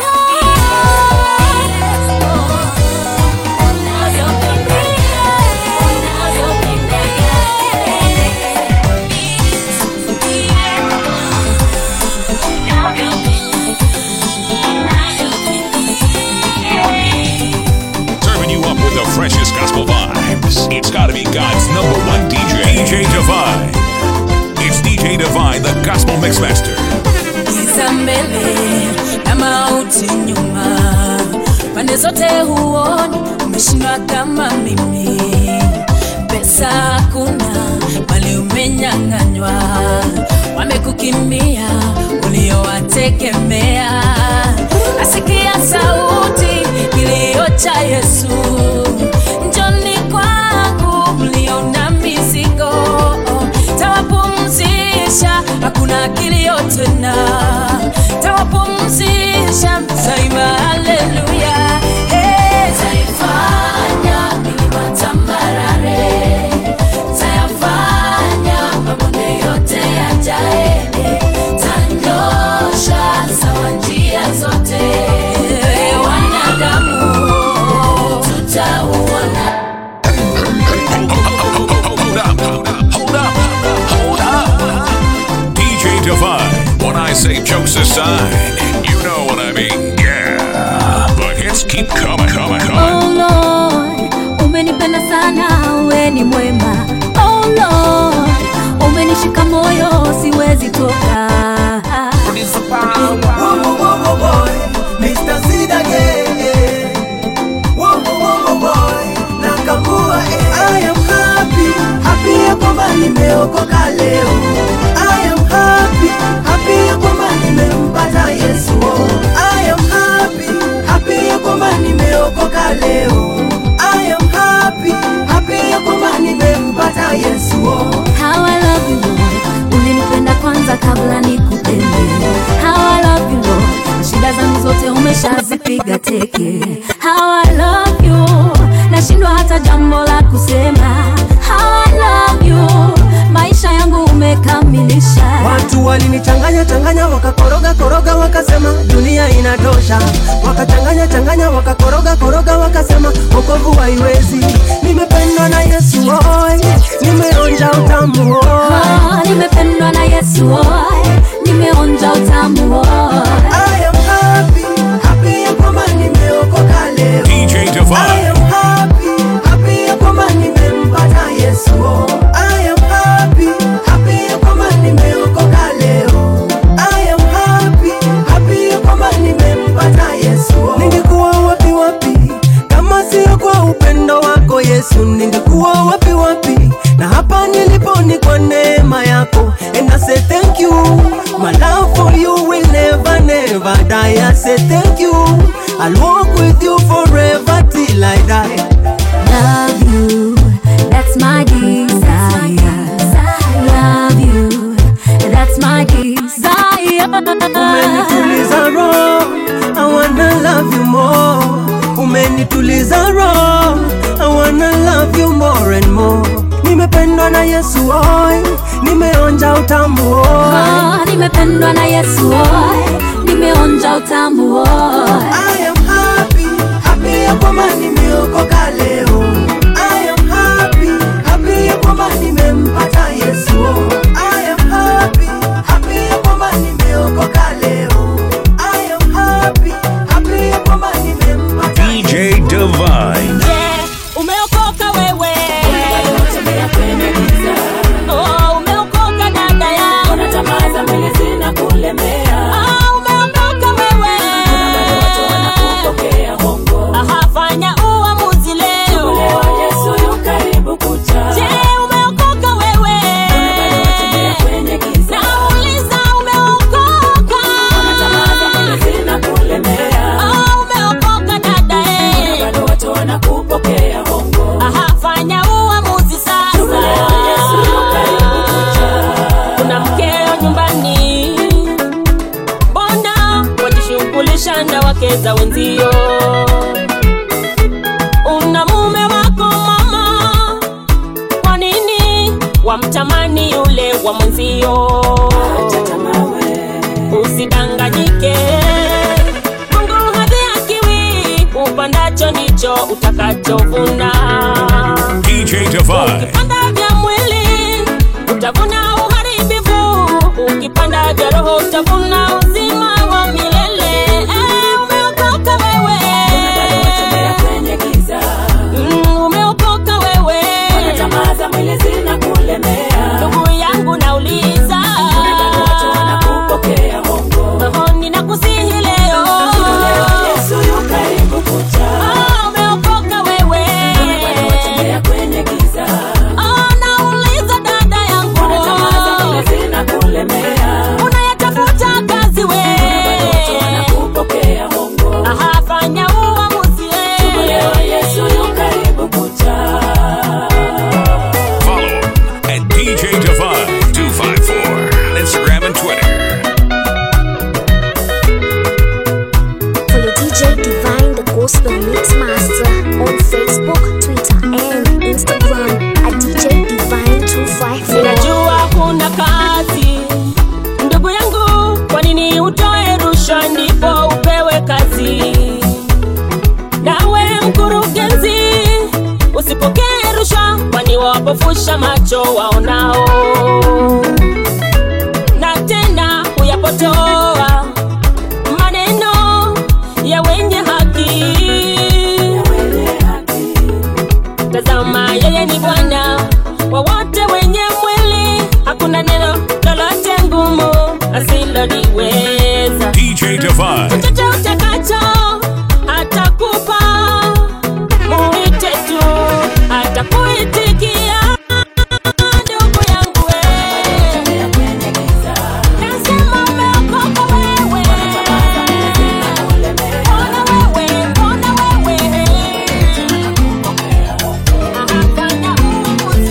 Serving you up with the freshest gospel vibes. It's gotta be God's number one DJ. DJ Divine. It's DJ Divine, the Gospel Mixmaster. giza mbele na mauti nyuma, pande zote huoni, umeshindwa kama mimi. Pesa hakuna, mali umenyang'anywa, wamekukimbia uliowategemea. Asikia sauti kilio cha Yesu, njoni kwangu mlio na mizigo, tawapumzisha, hakuna kilio tena, tawapumzisha, taimba haleluya. Hey, taifanya milima tambarare, tayafanya mabonde yote yajae, tanyosha sawa njia zote, wanadamu tutauona Hold up, hold up, hold up. DJ Divine. When I say jokes aside, you know what I mean. Yeah. The hits keep coming, coming, coming. Oh Lord, umenipenda sana, we ni mwema. Oh Lord, umenishika moyo, siwezi toka. Whoa, whoa, whoa, whoa, boy, Mr. Sid again. Whoa, whoa, whoa, whoa, boy, Nakamua, eh. I am happy, happy ya kwamba nimeokoka leo. I am happy, happy ya kwamba nimempata Yesu. I am happy, happy ya kwamba nimeokoka leo. I am happy, happy ya kwamba nimempata Yesu. How I love you Lord, ulinipenda kwanza kabla nikupende. How I love you Lord, shida zangu zote umeshazipiga teke. How I love you, nashindwa hata jambo la kusema. How I love you, maisha yangu umekamilisha. Watu walinichanganya changanya wakakoroga koroga wakasema dunia inatosha, wakachanganya changanya wakakoroga koroga wakasema wokovu haiwezi. Nimependwa na Yesu oi, nimeonja utamu oi. Ah, nimependwa na Yesu oi, nimeonja utamu oi. I am happy, happy ya kwamba nimeokoka leo. DJ I Divine. am happy, happy ya kwamba nimempata Yesu. I am happy, happy ya kwamba nimeokoka leo. I am happy, happy ya kwamba nimempata Yesu. Ningekuwa wapi wapi kama sio kwa upendo wako Yesu, ningekuwa wapi wapi? Na hapa nilipo ni kwa neema yako, and I say thank you. My love for you will never never die. I say thank you. I'll walk with you forever till I die. Love you, that's my desire. Love you, that's my desire. Umenituliza roho, I wanna love you more. Umenituliza roho, I wanna love you more and more. Nimependwa na Yesu oi, nimeonja utamu oi. Ah, nimependwa na Yesu oi, nimeonja utamu oi. I am happy, happy ya kwamba nimeokoka leo. I am happy, happy ya kwamba nimempata Yesu. I am happy, happy ya kwamba nimeokoka leo. I am happy, happy ya kwamba za wenzio una mume wako mama kwa nini wamtamani yule wa mwenzio usidanganyike mungu hadhiakiwi upandacho ndicho utakachovuna DJ Divine. ukipanda vya mwili utavuna uharibifu ukipanda vya roho utavuna uzima wa milele Eh, umeokoka wewe Mm, umeokoka wewe ndugu yangu nauliza Roho ninakusihi leo Ah, umeokoka wewe Ah, nauliza dada yangu unayatafuta kazi we Aha, fanya uamuzi Follow at DJ Divine 254 on Instagram and Twitter. Follow DJ Divine, the Gospel Mix Master, on Facebook, Twitter, and Instagram at DJ Divine 254. Ninajua kuna kazi ndugu yangu, kwa nini utoe rushwa ndipo upewe kazi? Nawe mkurugenzi, usipokee rushwa, kwani wapofusha macho waonao, na tena huyapotoa maneno ya wenye haki. Tazama, yeye ni Bwana wa wote wenye mwili, hakuna neno lolote ngumu asiloliweza. DJ Divine. Chochote utakacho atakupa, muite tu, atakuitikia. Ndugu yangu wewe, nasema umeokoka wewe. Mbona wewe, mbona wewe Afanya uamuzi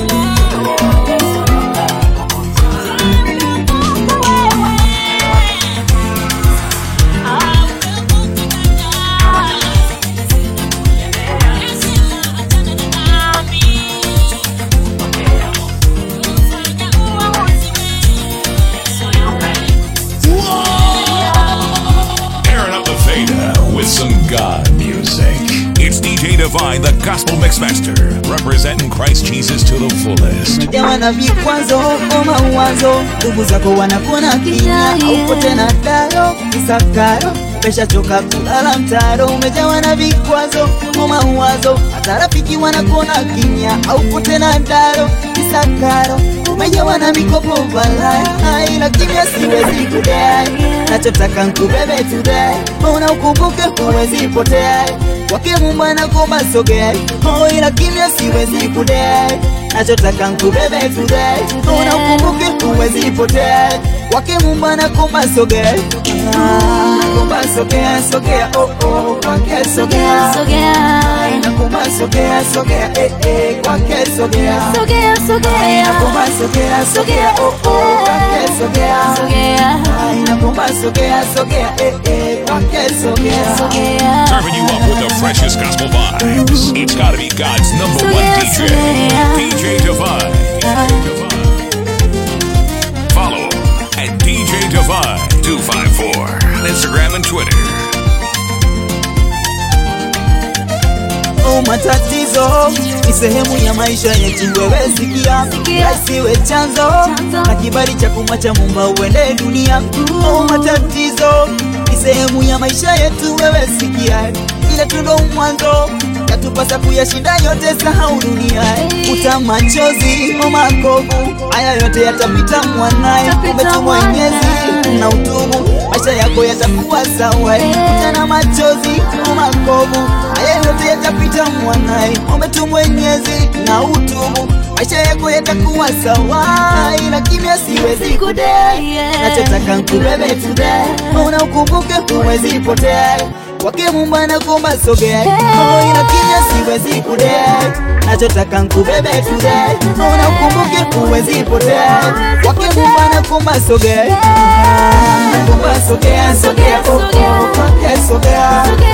Airing up the Theta with some God music. It's DJ Divine, the Gospel Mixmaster, representing Christ Jesus to the fullest. umejawa na vikwazo koma uwazo ndugu zako wanakuona kinya aupo tena daro isakaro umeshachoka kulala mtaro umejawa na vikwazo koma uwazo hata rafiki wanakuona kinya aupo tena daro isakaro umejawa na mikopo balai ila kimya siwezi kudai nachotaka nkubebe today una ukumbuke huwezi potea wake Mungu anakuomba sogea oh, ila kimya siwezi kudai nachotaka nkubebe today una ukumbuke huwezi potea wake Mungu anakuomba sogea Ah, nakuomba sogea sogea oh oh kwake sogea Sogea. nakuomba sogea sogea eh eh kwake sogea Sogea, sogea. nakuomba sogea sogea oh oh kwake sogea Sogea. nakuomba sogea sogea eh eh kwake sogea Serving you up with the freshest gospel vibes. It's gotta be God's number one Yeah, DJ, yeah. DJ Divine. Follow at DJ Divine 254 on Instagram and Twitter. Oh, matatizo ni sehemu ya maisha yetu, wewe sikia, yasiwe chanzo na kibali cha kumwacha Muumba uende dunia. Oh, matatizo ni sehemu ya maisha yetu, wewe sikia, ile tu ndo mwanzo yatupasa kuyashinda yote, sahau dunia, uta machozi o makovu, haya yote yatapita mwanaye, umetu Mwenyezi na utubu, maisha yako yatakuwa sawa, utana machozi o makovu, haya yote yatapita mwanaye, umetu Mwenyezi na utubu, maisha yako yatakuwa sawa, ila kimya siwezi kudai, nachotaka nkubebe today, una ukumbuke huwezi potea kwake Mungu anakuomba sogea, oh, ila kimya siwezi kudai, nachotaka nkubebe today, una ukumbuke huwezi potea kwake Mungu anakuomba sogea, nakuomba sogea, sogea, oh, oh, kwake sogea,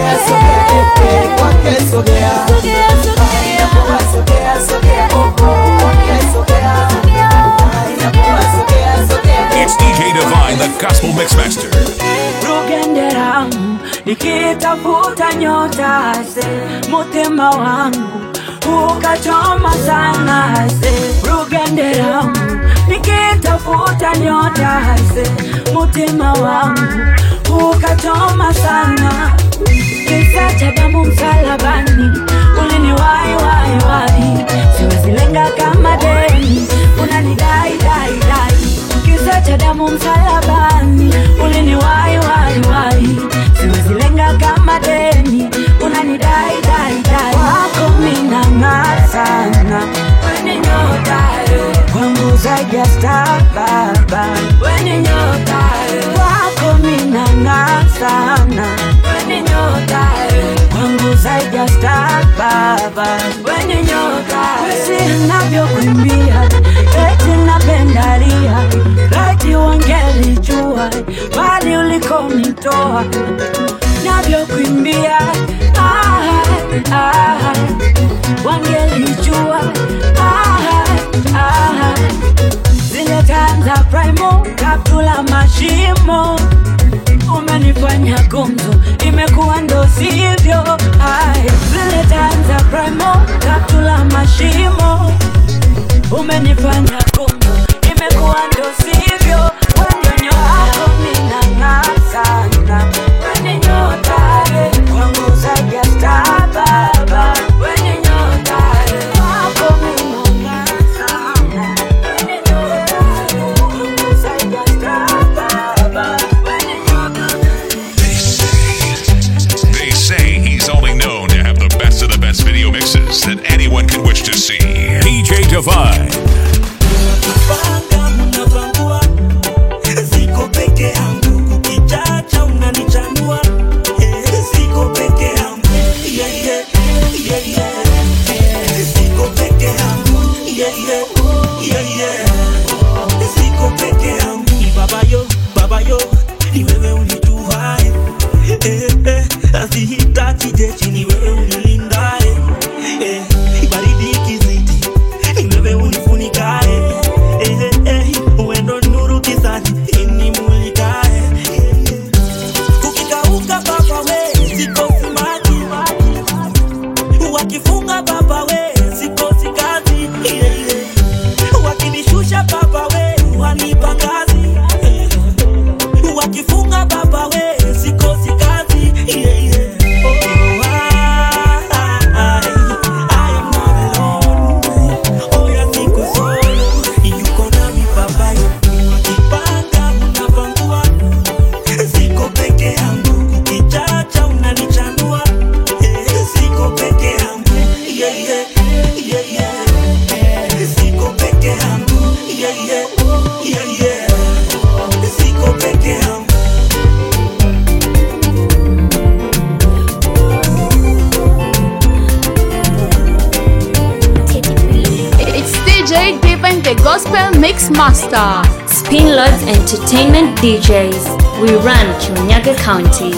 sogea sogea eh, eh, kwake sogea inakuwa sogea sogea oh, oh, kwake sogea inakuwa sogea sogea It's DJ Divine, the Gospel Mixmaster. rugenderamu nikitafuta nyota se mutima wangu ukachoma sana se rugenderamu nikitafuta nyota se mutima wangu ukachoma sana kisa cha damu msalabani ulini wai wai wai siwezilenga kama deni unanidai dai dai kisa cha damu msalabani ulini wai wai wai siwezilenga kama deni unanidai dai dai wako minang'aa sana weni nyotayo kwangu zaidi ya star baba weni nyotayo wako minang'aa sana weni nyotayo kwangu zaidi ya star baba weni nyotayo si navyokuimbia eti napendalia laiti wangelijua bali ulikonitoa navyokuimbia ah, ah, wangelijua ah, ah, zile tanza primo kaptula mashimo umenifanya gumzo imekuwa ndo sivyo Ai, zile tanza primo kaptula mashimo umenifanya gumzo imekuwa ndo sivyo wanyonyo wako minang'aa sana weni nyotae kwangu zaidi ya star baba weni nyotae wako minang'aa sana weni nyotae kwangu zaidi ya star baba weni They say he's only known to have the best of the best video mixes that anyone could wish to see. DJ Divine. Siko peke yangu ukichacha unanichanua Eh, siko peke yangu yeah, yeah, yeah, yeah. Siko peke yangu yeah, yeah, yeah, yeah. Siko peke yangu Ni baba yo, baba yo ni wewe unituhae eh, eh, asihitaji jeshi ni wewe unilindae eh, baridi ikizidi ni wewe unifunikae eh, eh, uendo nuru kisani inimulikae ukikauka baba we sikosi maji wakifunga baba we sikosi kazi yeah, yeah. wakinishusha baba we wanipa kazi eh, wakifunga baba we sikosi kazi yeah, yeah. Oh, I, I, I am not alone. Oh, yeah, siko solo. Yuko nami baba Ukipanga unapangua. Siko peke yangu ukichacha unanichanua Eh, siko peke yangu yeah, yeah, yeah, yeah. Siko peke yangu yeah, yeah, yeah, yeah. Siko peke yangu It's DJ Divine the Gospel Mix Master. Spin Lords Entertainment DJs. We run Chunyaga County.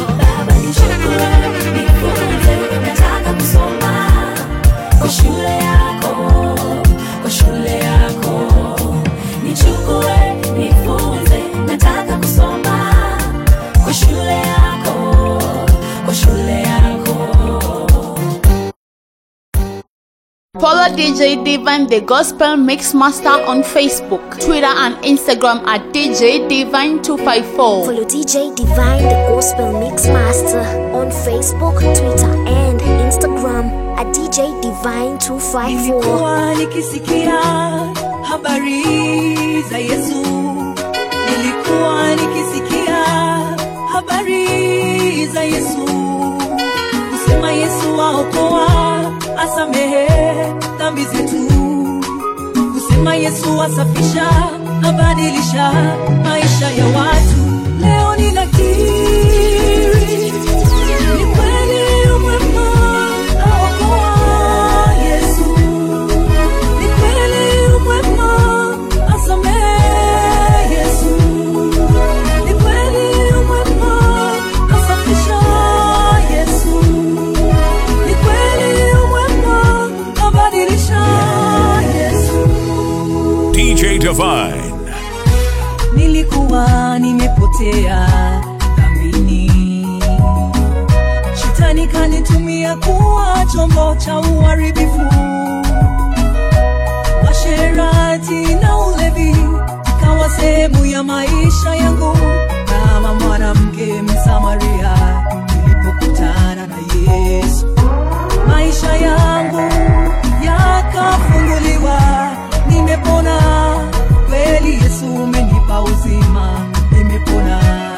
nataka kusoma kwa shule yako kwa shule yako nichukue nifunze nataka kusoma kwa shule yako kwa shule yako Follow DJ Divine the Gospel Mix Master on Facebook, Twitter, and Instagram at DJ Divine 254. Follow DJ Divine the Gospel Mix Master on Facebook, Twitter, and Instagram at DJ Divine 254. Nilikuwa nikisikia habari za Yesu, nilikuwa nikisikia habari za Yesu, kusema Yesu waokoa, asamehe dhambi zetu, kusema Yesu asafisha, abadilisha maisha ya watu. Leo ninakiri ni kweli umwema aokoa Yesu ni kweli umwema asamehe Yesu ni kweli umwema asafisha Yesu nilikuwa nimepotea dhambini shetani kanitumia kuwa chombo cha uharibifu washerati na ulevi ikawa sehemu ya maisha yangu kama mwanamke msamaria nilipokutana na yesu maisha yangu yakafunguliwa nimepona kweli yesu umenipa uzima nimepona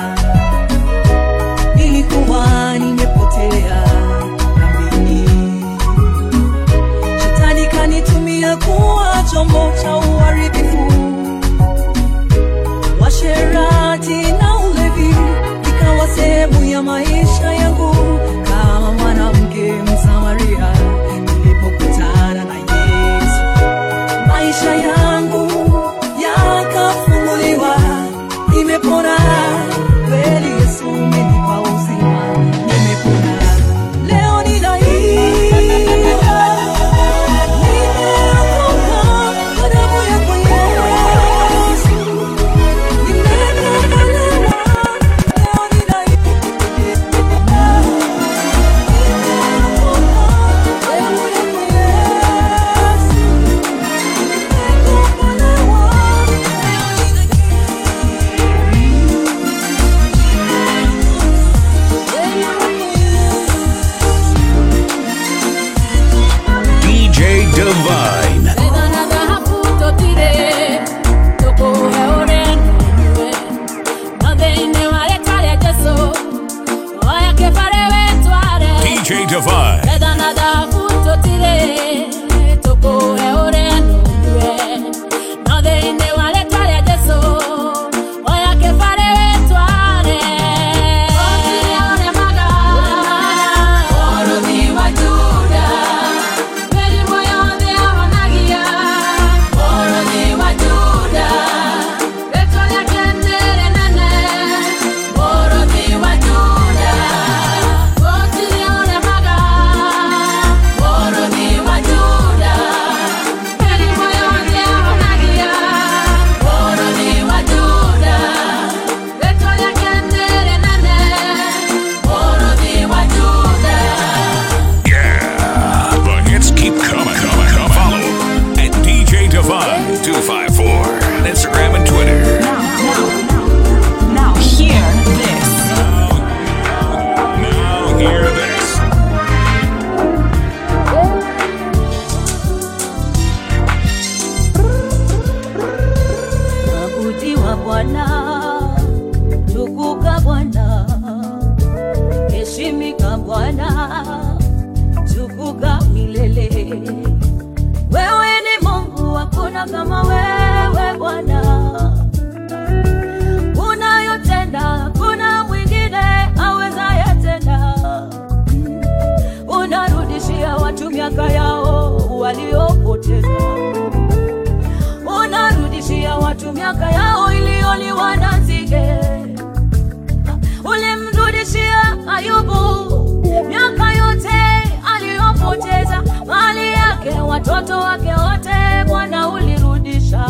nilikuwa nimepotea dhambini shetani kanitumia kuwa chombo cha uharibifu washerati na ulevi ikawa sehemu ya maisha yangu kama mwanamke msamaria nilipokutana na yesu maisha yangu yakafunguliwa nimepona kweli yesu umenipa uzima nimepona leo ninaimba nimeokoka kwa damu yako yesu nimekombolewa leo DJ Divine. DJ Divine. Yeah, the hits keep coming, coming, coming. Follow at DJ Divine 254 on Instagram and Twitter. Now hear this. Now hear this. Abudiwa Bwana, tukuka Bwana, heshimika Bwana, tukuka milele. Wewe ni Mungu, hakuna kama wewe Bwana, unayotenda hakuna mwingine awezaye tena. Unarudishia watu miaka yao waliopoteza unarudishia watu miaka yao iliyoliwa na nzige. Ulimrudishia Ayubu miaka yote aliyopoteza, mali yake, watoto wake wote, Bwana ulirudisha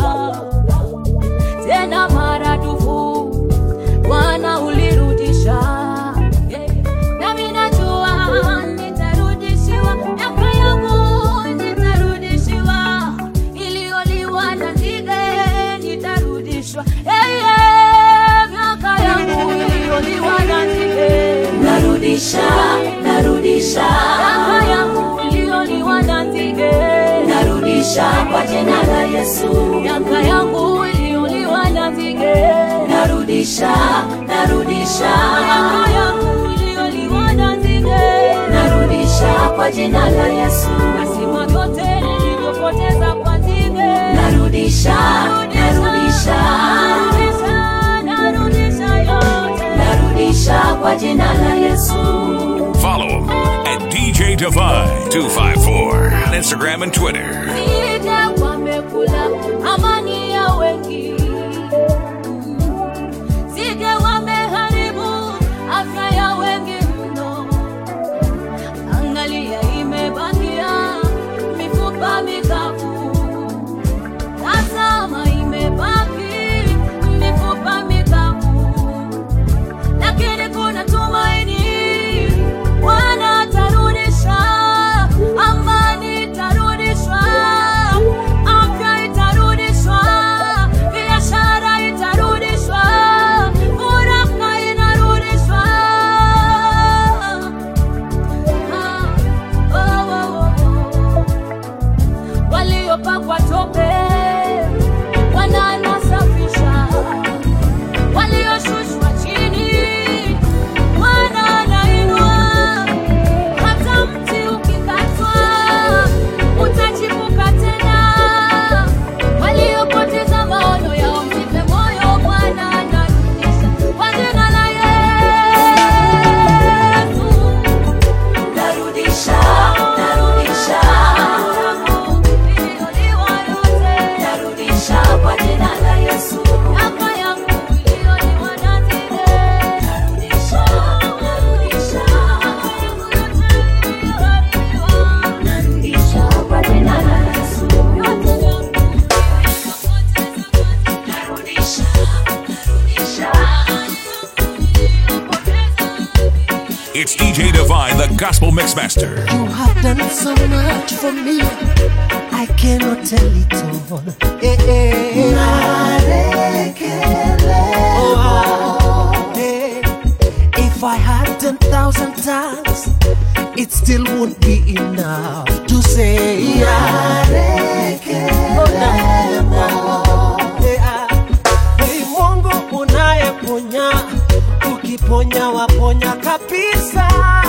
tena maradufu, Bwana ulirudisha. Yeah. Nami najua nitarudishiwa miaka yangu, nitarudishiwa iliyoliwa na nzige nitarudishwa. Hey, yeah, miaka yangu iliyoliwa na nzige narudisha, narudisha miaka yangu iliyoliwa na nzige narudisha kwa jina la Yesu. Miaka yangu iliyoliwa na nzige narudisha, narudisha miaka yangu iliyoliwa na nzige narudisha kwa jina la Yesu. Nasima vyote nilivyopoteza kwa nzige narudisha, narudisha, narudisha, narudisha yote narudisha kwa jina la Yesu. Follow him at DJ Divine 254 on Instagram and Twitter. Sije wamekula amani ya wengi, sije wameharibu afya ya wengi mno. Angalia, imebakia mifupa mikavu, tazama, imebaki mifupa mikavu. It's DJ Divine, the Gospel Mixmaster. You have done so much for me. I cannot tell it all. Eh, eh. Oh, ah, eh. If I had ten thousand tongues, it still won't be enough to say. Oh, no, no, no. Eh, ah. Hey, Mungu unayeponya, ukiponya waponya kabisa.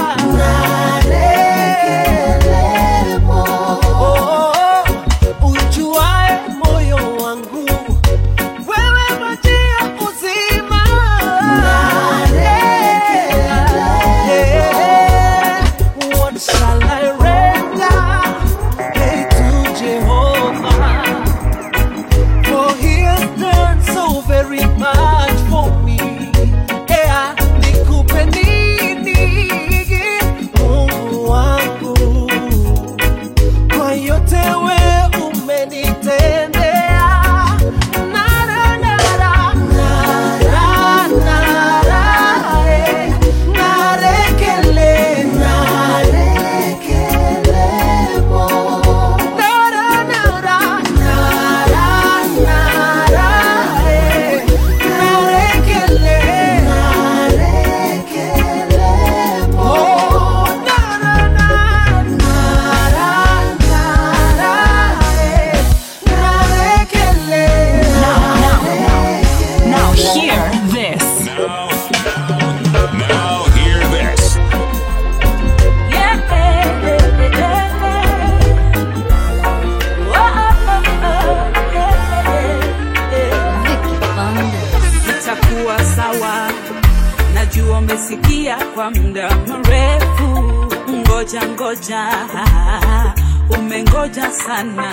Oh, ujuae moyo wangu, wewe maji ya uzima. Eh, What shall I render hey, to Jehovah? For he has done so very much for me. Yeah, nikupe nini Mungu wangu kwa yote we umenitendea. Nara, nara, nara, nara, eh, narekele, narekelemo. Nara, nara, nara, nara, eh, narekele, narekelemo. Oh, nara, nara, Now hear this. Now hear this. itakuwa sawa. Najua umesikia kwa muda mrefu, ngoja ngoja, umengoja sana.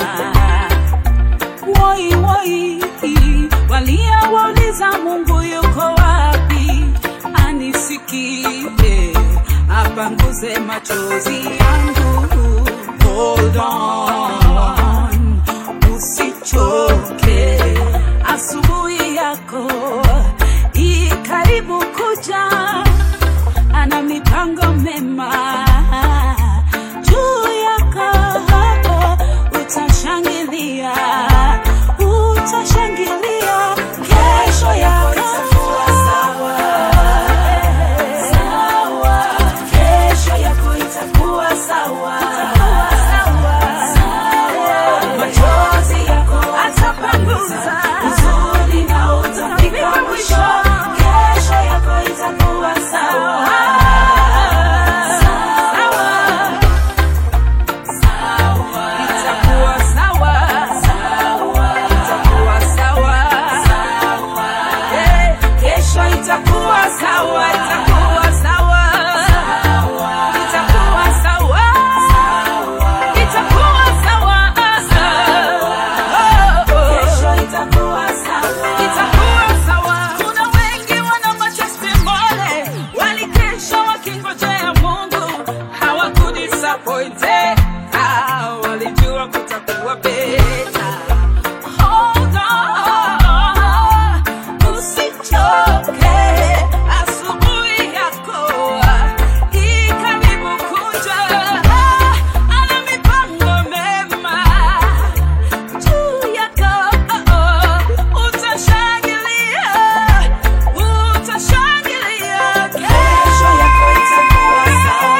Woi woi, walia wauliza Mungu yuko wapi, anisikie, apanguze machozi yangu. Hold on, usichoke, asubuhi yako i karibu kuja, ana mipango mema juu yako, utashangilia, utashangilia, kesho yako itakuwa sawa sawa, kesho yako itakuwa sawa sawa, machozi yako atapanguza, huzuni na utafika mwisho, kesho yako itakuwa sawa sawa itakuwa sawa itakuwa sawa Eh, kesho itakuwa sawa itakuwa sawa itakuwa sawa itakuwa sawa kesho itakuwa sawa itakuwa sawa kuna wengi wana matestimony walikesha wakingojea Mungu hawakudisappointed Ah, walijua kutakuwa beta Hold on, usichoke, asubuhi yako i karibu kuja. Ana mipango mema juu yako, utashangilia, utashangilia. Kesho yako itakuwa sawa.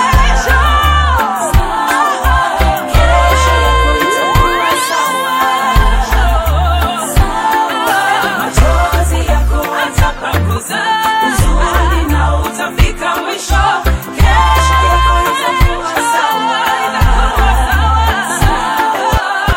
Kesho yako itakuwa sawa. Machozi yako atapanguza, huzuni na utafika mwisho. Kesho yako itakuwa sawa, itakuwa sawa,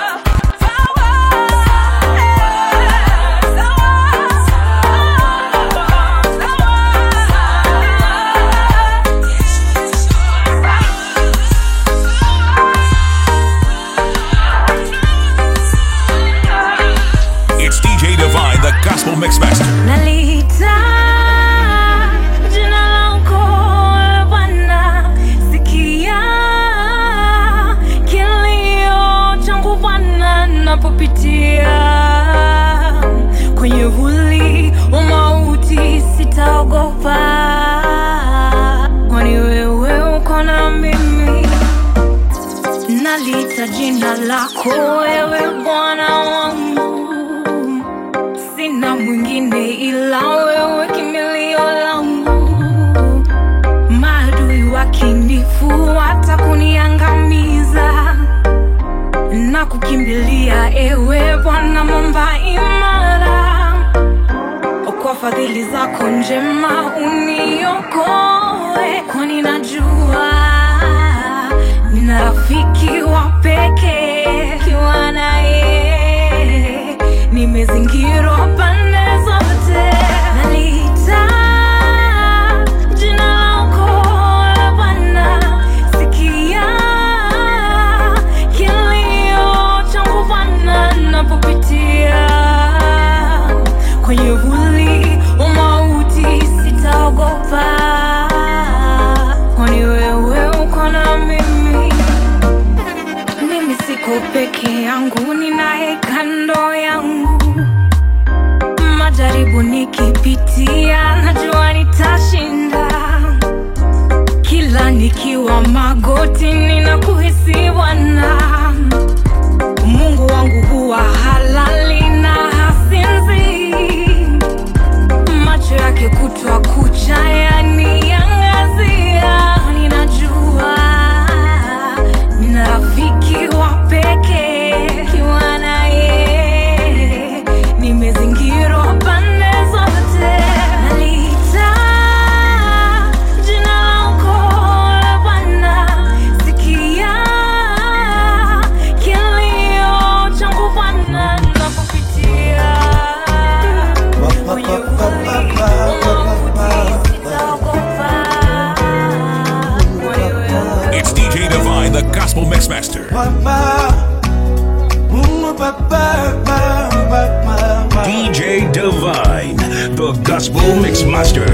It's DJ Divine, the Gospel Mixmaster. Nalita jina lako Bwana, sikia kilio changu Bwana, napopitia kwenye vuli wa mauti, sitaogopa kwani kwako wewe Bwana wangu, sina mwingine ila wewe, kimbilio langu. Maadui wakinifuata kuniangamiza, na kukimbilia ewe Bwana, mwamba imara. Kwa fadhili zako njema uniokoe, kwani najua nina rafiki wa pekee kiwa naye nimezingirwa pande zote nalita jina lako e Bwana sikia kilio changu Bwana napopitia kwenye vuli wa mauti sitaogopa kwani wewe uko na mimi mimi siko peke yangu ninaye kando yangu majaribu nikipitia najua nitashinda kila nikiwa magoti ninakuhisi bwana mungu wangu huwa halali na hasinzi macho yake kutwa kucha yaniangazia ninajua nina rafiki wa pekee kiwa naye nimezingirwa pande zote nalita jina lako e Bwana sikia kilio changu Bwana napopitia kwenye vuli It's DJ Divine, the Gospel Mixmaster. DJ Divine, the Gospel Mixmaster.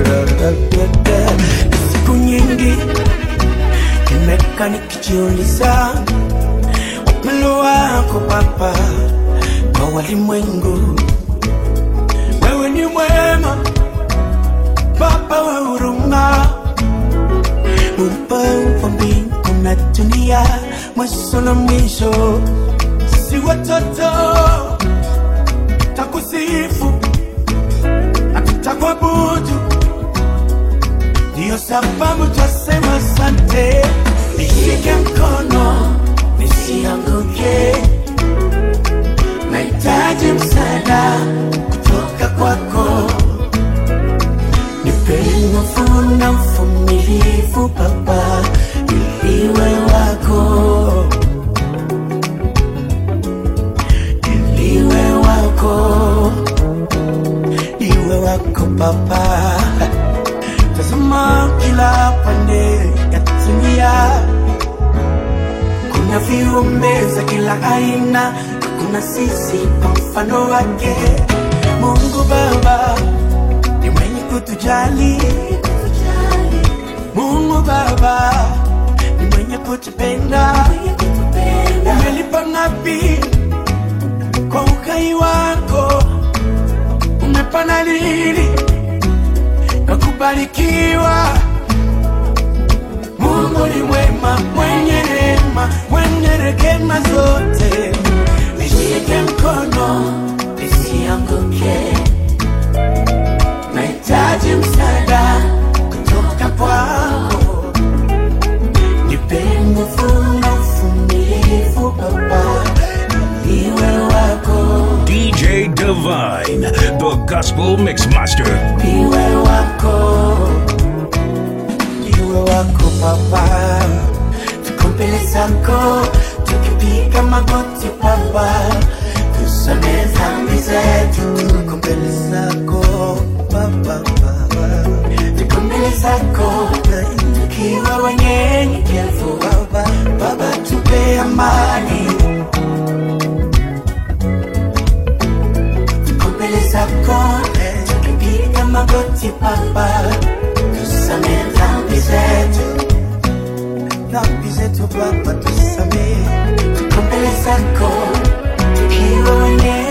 siku nyingi nimekaa nikijiuliza upendo wako Baba kwa walimwengu. Wewe ni mwema Baba wa huruma, muumba wa mbingu na dunia, mwanzo na mwisho. Si watoto takusifu na tutakuabudu ndiyo sababu twasema sante, nishike mkono nisianguke, nahitaji msaada kutoka kwako, nipe nguvu na mvumilivu Baba, iliwe wako, iliwe wako, iwe wako Baba tazama kila pande ya dunia kuna viumbe za kila aina kuna sisi kwa mfano wake mungu baba ni mwenye kutujali mungu baba ni mwenye kutupenda umelipa ngapi kwa ukai wako umepana lili na kubarikiwa. Mungu ni mwema, mwenye rehema, mwenye rehema zote. Nishike mkono nisianguke, nahitaji msaada kutoka kwako. Nipe nguvu na uvumilivu Baba, iwe wako, DJ Divine, the Gospel Mixmaster. iwe wako, iwe wako Baba, tuko mbele zako tukipiga magoti Baba, tusamehe dhambi zetu, tuko mbele zako Baba, tuko mbele zako tukiwa wanyenyekevu Baba, Baba tupe amani tuko mbele zako tukipiga magoti Baba, tusamehe dhambi zetu, dhambi zetu Baba, tusamehe. Tuko mbele zako tukiwa wenye